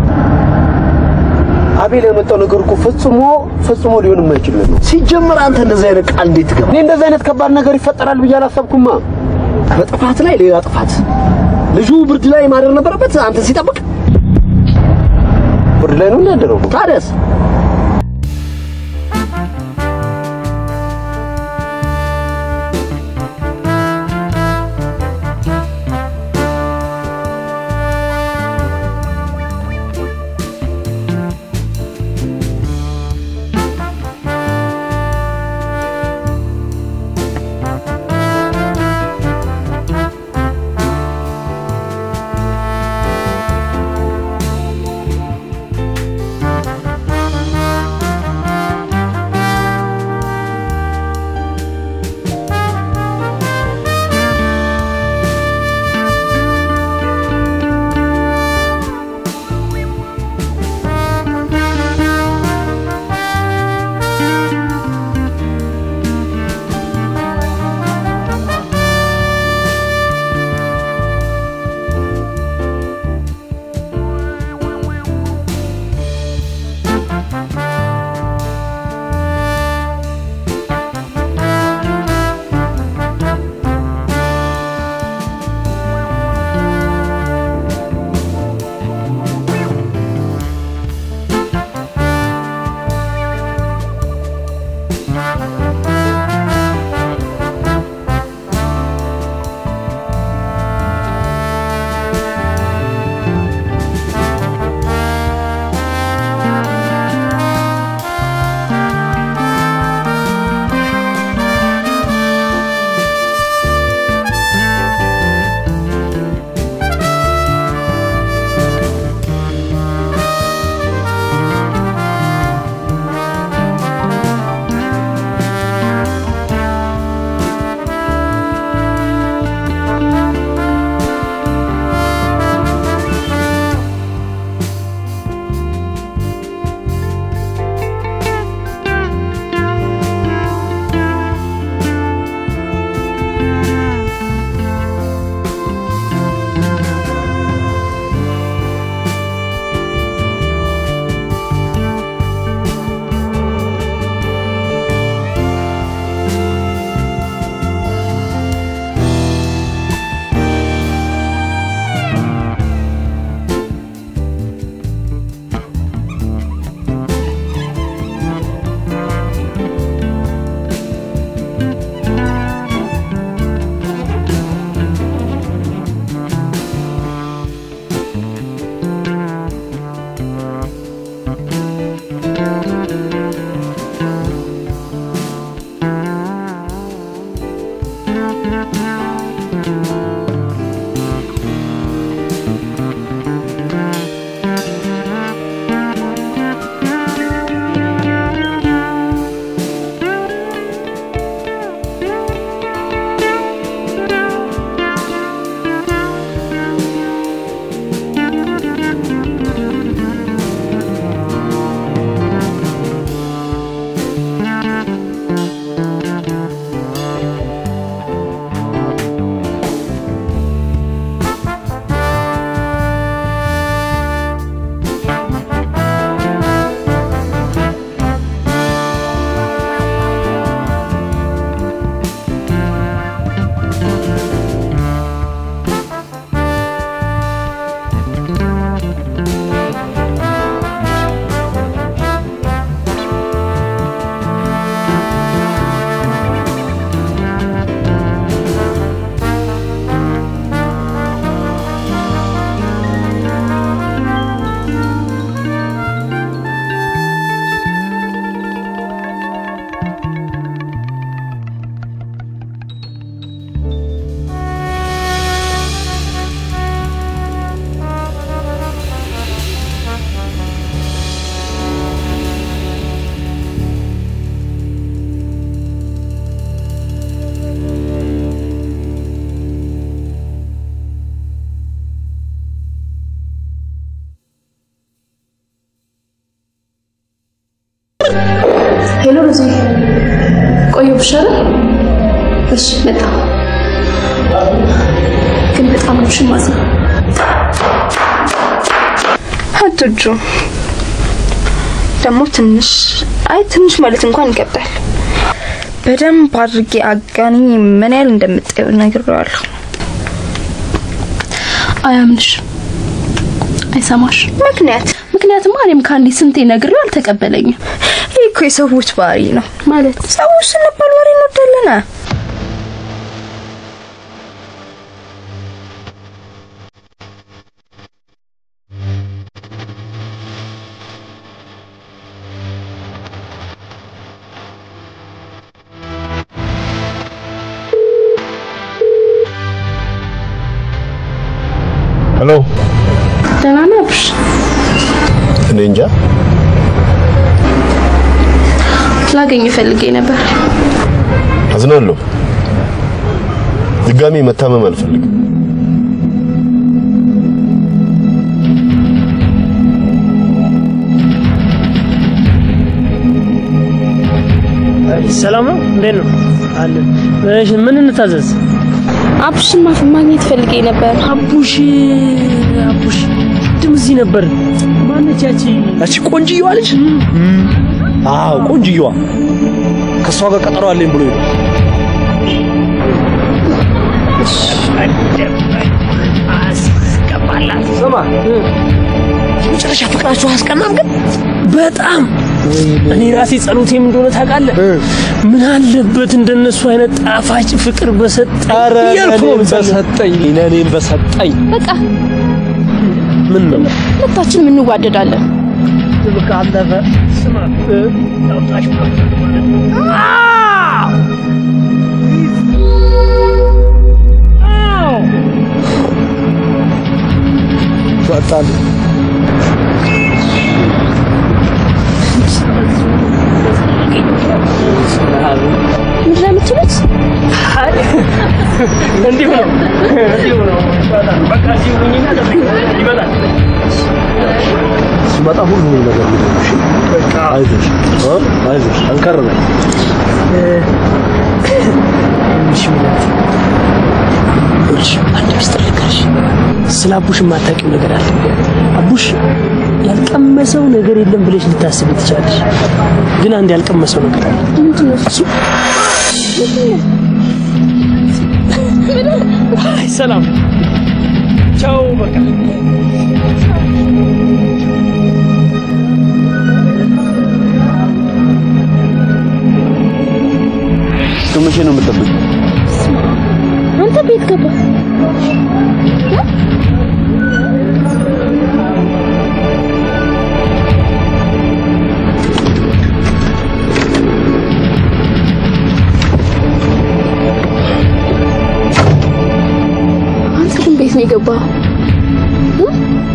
Speaker 15: አቤል ያመጣው ነገር እኮ ፈጽሞ ፈጽሞ ሊሆን የማይችል ነው።
Speaker 9: ሲጀመር አንተ እንደዚህ አይነት ቃል እንዴት ትገባ?
Speaker 15: እኔ እንደዚህ አይነት ከባድ ነገር ይፈጠራል ብዬ አላሰብኩማ።
Speaker 9: በጥፋት ላይ ሌላ ጥፋት። ልጁ ብርድ ላይ ማደር ነበረበት አንተን ሲጠብቅ።
Speaker 15: ብርድ ላይ ነው እንዳደረው።
Speaker 9: ታዲያስ
Speaker 5: ሄሎ ሮዚ፣ ቆየሁብሽ አይደል? እሺ መጣሁ። ግን በጣም ነው የማዝነው።
Speaker 19: አትጁ ደግሞ ትንሽ አይ ትንሽ ማለት እንኳን ይከብዳል። በደንብ አድርጌ አጋኒ ምን ያህል እንደምጠየው ነግሬዋለሁ።
Speaker 5: አያምንሽ፣ አይሰማሽ።
Speaker 19: ምክንያት
Speaker 5: ምክንያትማ እኔም ከአንዴ ስንቴ ነግሬው አልተቀበለኝም።
Speaker 19: ይህ እኮ የሰዎች ባህሪ ነው
Speaker 5: ማለት
Speaker 19: ሰዎች ስንባል ወሬ እንወዳለን።
Speaker 15: ሄሎ
Speaker 5: ደህና ነህ አብርሽ?
Speaker 15: እኔ እንጃ
Speaker 5: ላገኝ ፈልጌ ነበር።
Speaker 15: አዝናለሁ። ድጋሚ መታመም አልፈልግም።
Speaker 10: ሰላም ነው? እንዴት ነው? አለን። እሺ ምን እንታዘዝ?
Speaker 5: አብሽን ማፍ- ማግኘት ፈልጌ ነበር።
Speaker 10: አቡሽ አቡሽ ቅድም እዚህ ነበር። ማነች ያቺ?
Speaker 9: እቺ ቆንጅየዋ ልጅ? አዎ ቆንጅየዋ። ከእሷ ጋር ቀጠሮ አለኝ ብሎ ነው።
Speaker 10: ስማ
Speaker 9: መጨረሻ ፍቅራችሁ አያስቀናም ግን
Speaker 10: በጣም እኔ ራሴ ጸሎቴም እንደሆነ ታውቃለህ። ምን አለበት እንደነሱ አይነት ጣፋጭ ፍቅር በሰጠኝ
Speaker 9: ኧረ
Speaker 10: እያልኩ ነው
Speaker 9: ለእኔም
Speaker 10: የምጸልየው።
Speaker 9: በሰጠኝ ለእኔም በሰጠኝ
Speaker 5: በቃ
Speaker 10: ምን ነው
Speaker 5: ሁለታችንም እንዋደዳለን።
Speaker 10: በቃ አለፈ። ስማ እ፣ ላውጣሽ
Speaker 9: በቃ
Speaker 5: ምንድን ነው የምትሉት?
Speaker 10: እንዲሁ ነው እንዲሁ ነው። በቃ እዚሁ ሁኚና ጠብቂኝ፣ ይመጣል።
Speaker 9: ሲመጣ ሁሉ ነገር ሊሆንሽ አይዞሽ እ? አይዞሽ ጠንከር በይ
Speaker 10: እሺ ምናምን እሺ፣ አንድ ሚስጥር ልንገርሽ። ስለ አቡሽ የማታውቂው ነገር አለ። አቡሽ ያልቀመሰው ነገር የለም ብለሽ ልታስብ ትችላለሽ፣ ግን አንድ ያልቀመሰው ነገር አለ።
Speaker 5: ምንድን ነው
Speaker 10: እሱ? አይ ሰላም፣ ቻው፣ በቃ
Speaker 15: እስከ መቼ ነው የምጠብቀው?
Speaker 5: አንተ ቤት ገባ አንተ ግን ቤት ነው የገባው? እ?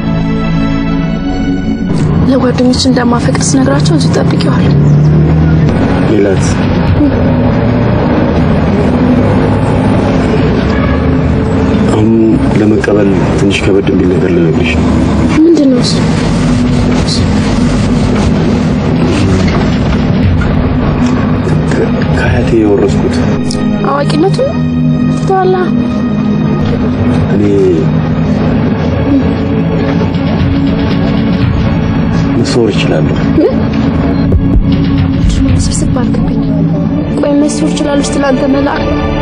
Speaker 5: ለጓደኞች እንደማፈቅር ስነግራቸው እዚሁ ጠብቄዋለሁ።
Speaker 15: ሜላት አሁን ለመቀበል ትንሽ ከበድ የሚል ነገር ልነግርሽ ነው።
Speaker 5: ምንድን ነው እሱ?
Speaker 15: ከአያቴ የወረስኩት
Speaker 5: አዋቂነቱ ትተዋላ።
Speaker 15: እኔ መሰወር እችላለሁ።
Speaker 5: ስብስብ አልክብኝ። ቆይ መስሎር ይችላል ስትል አንተ መልአክ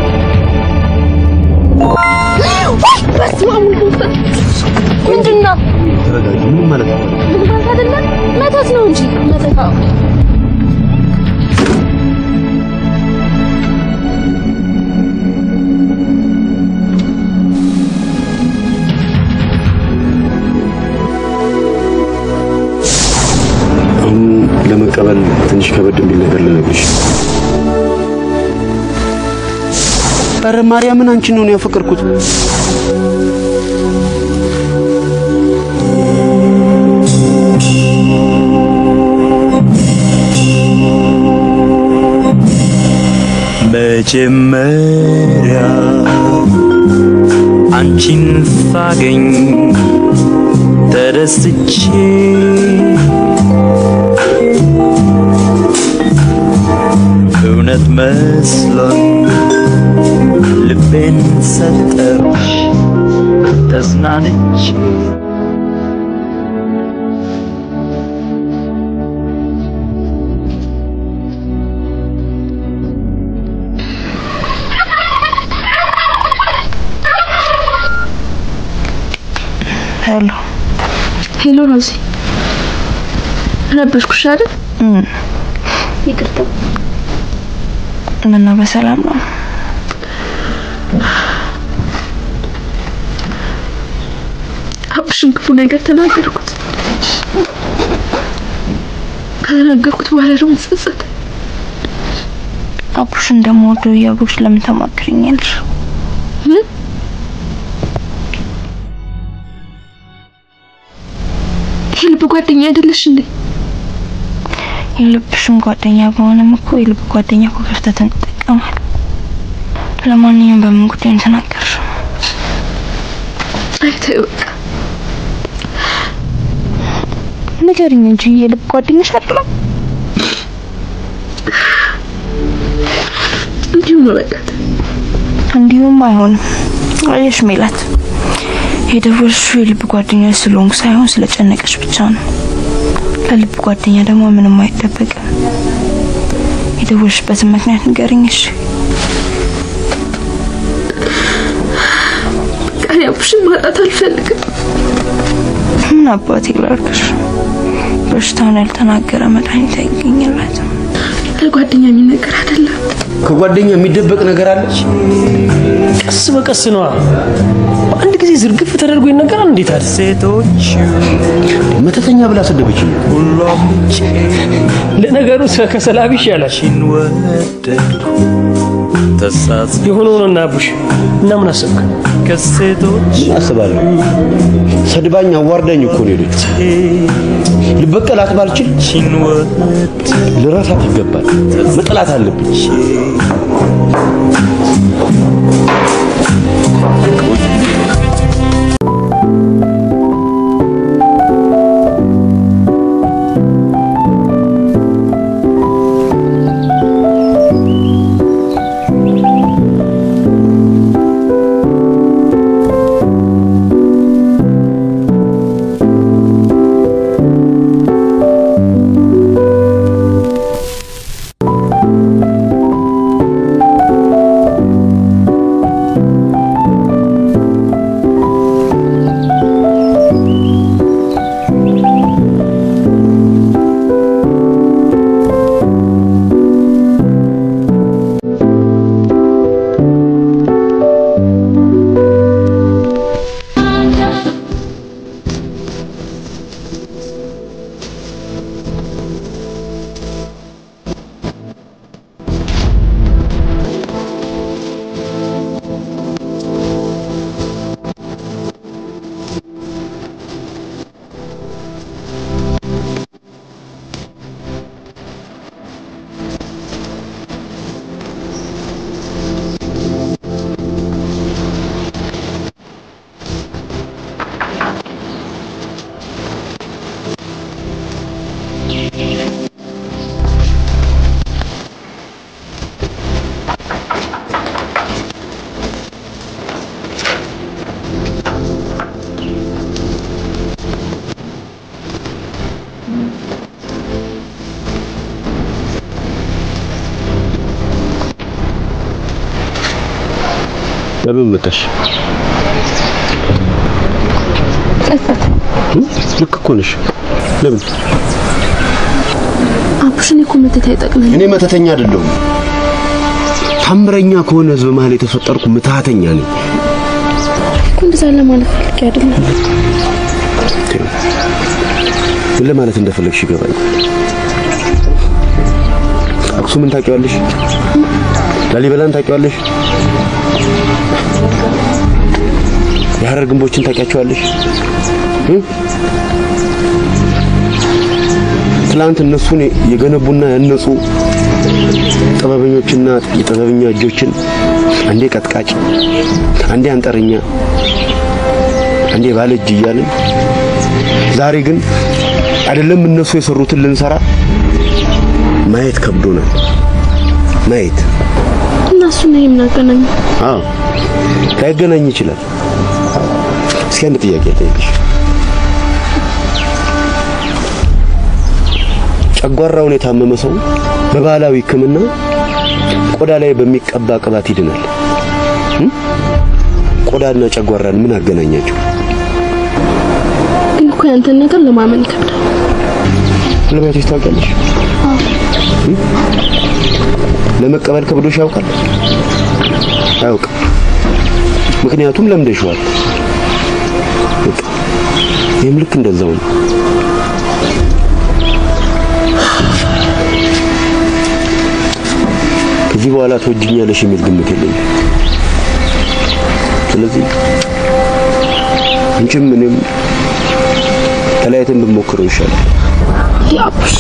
Speaker 5: በስመ አብ ወወልድ ወመንፈስ ቅዱስ። ምንድን ነው?
Speaker 15: ተረጋጊ። ምንም ማለት ነው።
Speaker 5: ምን ማለት አይደለም፣ መተት ነው እንጂ መተት። አዎ
Speaker 15: አሁን ለመቀበል ትንሽ ከበድ የሚል ነገር ልነግርሽ ነው። ኧረ ማርያምን አንቺን ነው ያፈቀርኩት።
Speaker 3: መጀመሪያ አንቺን ሳገኝ ተደስቼ መስሎኝ ልቤን ሰጠሁሽ ተዝናንቼ
Speaker 19: ሄሎ
Speaker 5: ሄሎ ሮዚ፣ ረበሽኩሽ አይደል? ይቅርታ።
Speaker 19: ምነው በሰላም ነው?
Speaker 5: አብሽን ክፉ ነገር ተናገርኩት። ከተናገርኩት በኋላ ደግሞ ጸጸተ።
Speaker 19: አቡሽ እንደምወደው እያወቅሽ ለምን ተማክሪኛለሽ?
Speaker 5: የልብ ጓደኛ አይደለሽ እንዴ?
Speaker 19: የልብሽም ጓደኛ በሆነም እኮ የልብ ጓደኛ እኮ ክፍተትን ይጠቀማል። ለማንኛውም በምን ጉዳይ ነው የተናገርሽው?
Speaker 5: አይ ተይው በቃ።
Speaker 19: ንገሪኝ እንጂ የልብ ጓደኛሽ አይደለም?
Speaker 5: እንዲሁ ነው በቃ።
Speaker 19: እንዲሁም አይሆንም። አየሽ ሜላት፣ የደወልሽው የልብ ጓደኛ ስለሆንኩ ሳይሆን ስለጨነቀሽ ብቻ ነው። ለልብ ጓደኛ ደግሞ ምንም አይጠበቅም። የደወልሽበትን ምክንያት ንገሪኝ እሺ።
Speaker 5: በቃ እኔ አብሽን ማጣት አልፈልግም።
Speaker 19: ምን አባቴ ላድርግሽ? በሽታውን ያልተናገረ መድኃኒት አይገኝለትም።
Speaker 5: ለጓደኛ የሚነገር አይደለም።
Speaker 15: ከጓደኛ የሚደበቅ ነገር አለች?
Speaker 9: ቀስ በቀስ ነዋ። በአንድ ጊዜ ዝርግፍ ተደርጎ ይነገራል። እንዴት አለ
Speaker 3: ሴቶች
Speaker 15: መተተኛ ብላ ሰደበችኝ።
Speaker 3: ሁሏም
Speaker 9: ለነገሩ ከሰላቢ ይሻላል።
Speaker 3: ወደድኩ ተሳስ
Speaker 9: የሆነ ሆኖና አቡሽ እና ምን አሰብክ?
Speaker 3: ከሴቶች
Speaker 15: ምን አስባለሁ? ሰድባኝ አዋርዳኝ እኮ ነው ሄደች። ልበቀላት ባልችል ልረሳት ይገባል። መጥላት አለብኝ። ለምን መጣሽ? ልክ እኮ ነሽ። ለምን
Speaker 5: አቡሽን እኮ መተት አይጠቅመን።
Speaker 15: እኔ መተተኛ አይደለሁም። ታምረኛ ከሆነ ህዝብ መሀል የተፈጠርኩ ምትሃተኛ ነኝ።
Speaker 5: እኮ እንደዛ ለማለት ፈልጌ አይደለም።
Speaker 15: ምን ለማለት እንደፈለግሽ ይገባኝ። አክሱምን ታውቂዋለሽ? ላሊበላን ታውቂዋለሽ? የሐረር ግንቦችን ታውቂያቸዋለሽ? እ? ትላንት እነሱን የገነቡና ያነጹ ጥበበኞችና የጥበበኛ እጆችን አንዴ ቀጥቃጭ፣ አንዴ አንጠረኛ፣ አንዴ ባለ እጅ እያልን ዛሬ ግን አይደለም እነሱ የሰሩትን ልንሰራ ማየት ከብዶናል። ማየት
Speaker 5: እና እሱን ነው የምናገናኝ።
Speaker 15: አዎ ላይገናኝ ይችላል። እስኪ አንድ ጥያቄ ልጠይቅሽ። ጨጓራውን የታመመ ሰው በባህላዊ ሕክምና ቆዳ ላይ በሚቀባ ቅባት ይድናል። እም? ቆዳና ጨጓራን ምን አገናኛቸው?
Speaker 5: ግን እኮ ያንተን ነገር ለማመን ይከብዳል።
Speaker 15: ልቤትሽ ታውቂያለሽ? እም? ለመቀበል ከብዶሽ ያውቃል? አያውቅም። ምክንያቱም ለምደሽዋል። በቃ ይህም ልክ እንደዛው ነው። ከዚህ በኋላ ትወጂኛለሽ የሚል ግምት የለኝም። ስለዚህ አንቺም እኔም ተለያይተን ብንሞክረው ይሻላል።
Speaker 5: ያቡሽ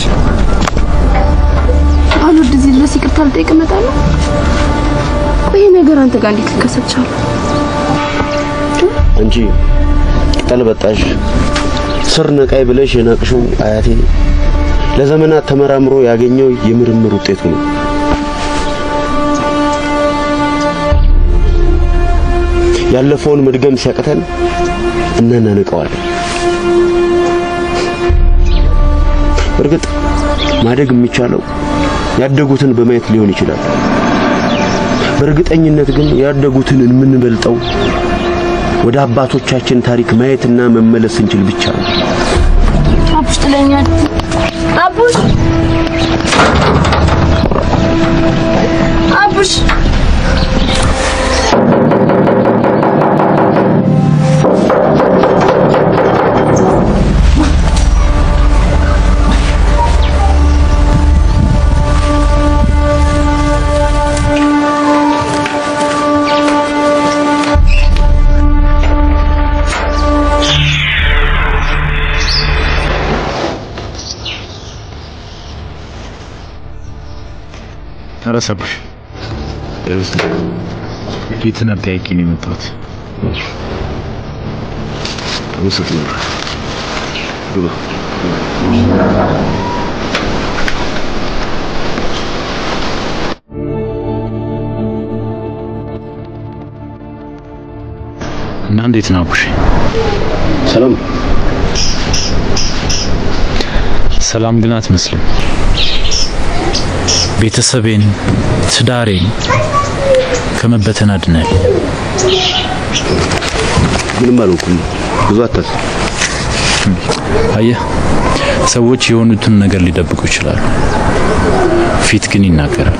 Speaker 5: አሁን ወደዚህ ድረስ ይቅርታ ልጠይቅ እመጣለሁ። ቆይ ይሄ ነገር አንተ ጋር እንዴት ሊከሰት ቻለ?
Speaker 15: አንቺ ቅጠል በጣሽ ስር ነቃይ ብለሽ የናቅሽው አያቴ ለዘመናት ተመራምሮ ያገኘው የምርምር ውጤቱ ነው። ያለፈውን መድገም ሲያቅተን እናናንቀዋለን። እርግጥ ማደግ የሚቻለው ያደጉትን በማየት ሊሆን ይችላል። በእርግጠኝነት ግን ያደጉትን የምንበልጠው ወደ አባቶቻችን ታሪክ ማየትና መመለስ ስንችል ብቻ ነው።
Speaker 18: አቡሽ ጥለኛል። አቡሽ አቡሽ
Speaker 13: ኧረ ሰብሽ ፊትን አጠያቂ ነው የመጣሁት።
Speaker 15: አመሰግናለሁ። ግባ።
Speaker 13: እና እንዴት ነው አቡሽ?
Speaker 15: ሰላም
Speaker 13: ሰላም ግን አትመስልም። ቤተሰቤን፣ ትዳሬን ከመበተን አድነል።
Speaker 15: ምንም አልሆንኩም። ብዙ አታስብ።
Speaker 13: አየህ፣ ሰዎች የሆኑትን ነገር ሊደብቁ ይችላሉ፣ ፊት ግን ይናገራል።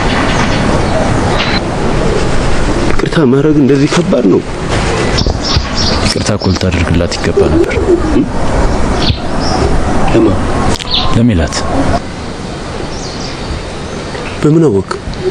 Speaker 15: ይቅርታ ማድረግ እንደዚህ ከባድ ነው?
Speaker 13: ይቅርታ እኮ ልታደርግላት ይገባ ነበር።
Speaker 15: ለማ
Speaker 13: ለሜላት
Speaker 15: በምን አወቅ?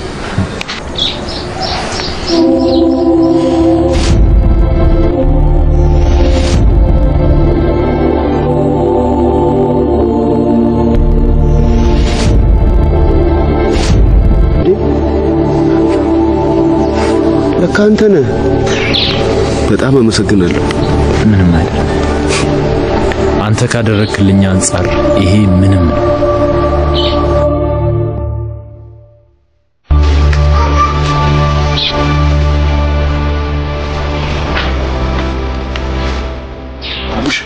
Speaker 15: ለካ አንተ ነህ። በጣም አመሰግናለሁ።
Speaker 13: ምንም አይደለም። አንተ ካደረግክልኝ አንጻር ይሄ ምንም ነው።
Speaker 15: አቡሽ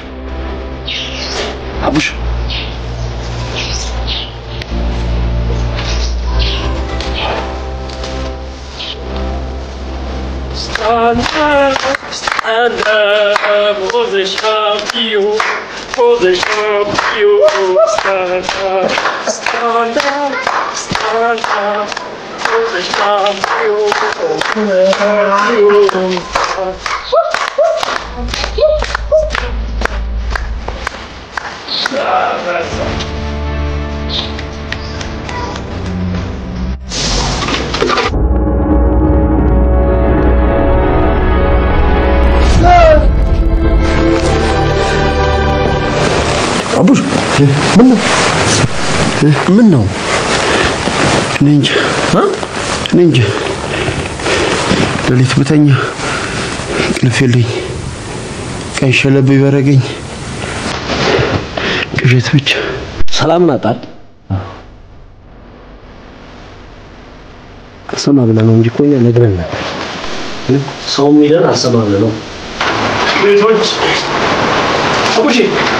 Speaker 15: አቡሽ
Speaker 10: Stand up, stand up, for the champion, for the champion. Stand up, stand up, stand up, for the champion, for the champion.
Speaker 15: አቡሽ ምን ነው ምን ነው? እኔ እንጃ እኔ እንጃ። ሌሊት ብተኛ እንቅልፍ የለኝ። ቀን ሸለብ ይበረገኝ ቅዠት ብቻ።
Speaker 9: ሰላምን አጣል። አልሰማ ብለህ ነው እንጂ እኮ እኛ ነግረን ነበር። ግን ሰው የሚለን አልሰማ ብለህ ነው። ቤቶች አቡሺ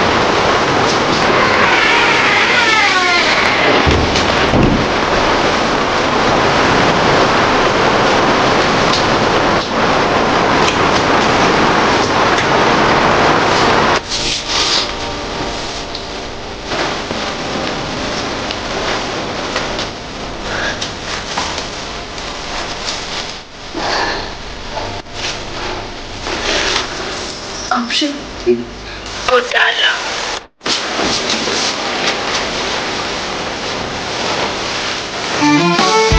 Speaker 19: አቡሽ እወድሃለሁ።
Speaker 14: Thank you.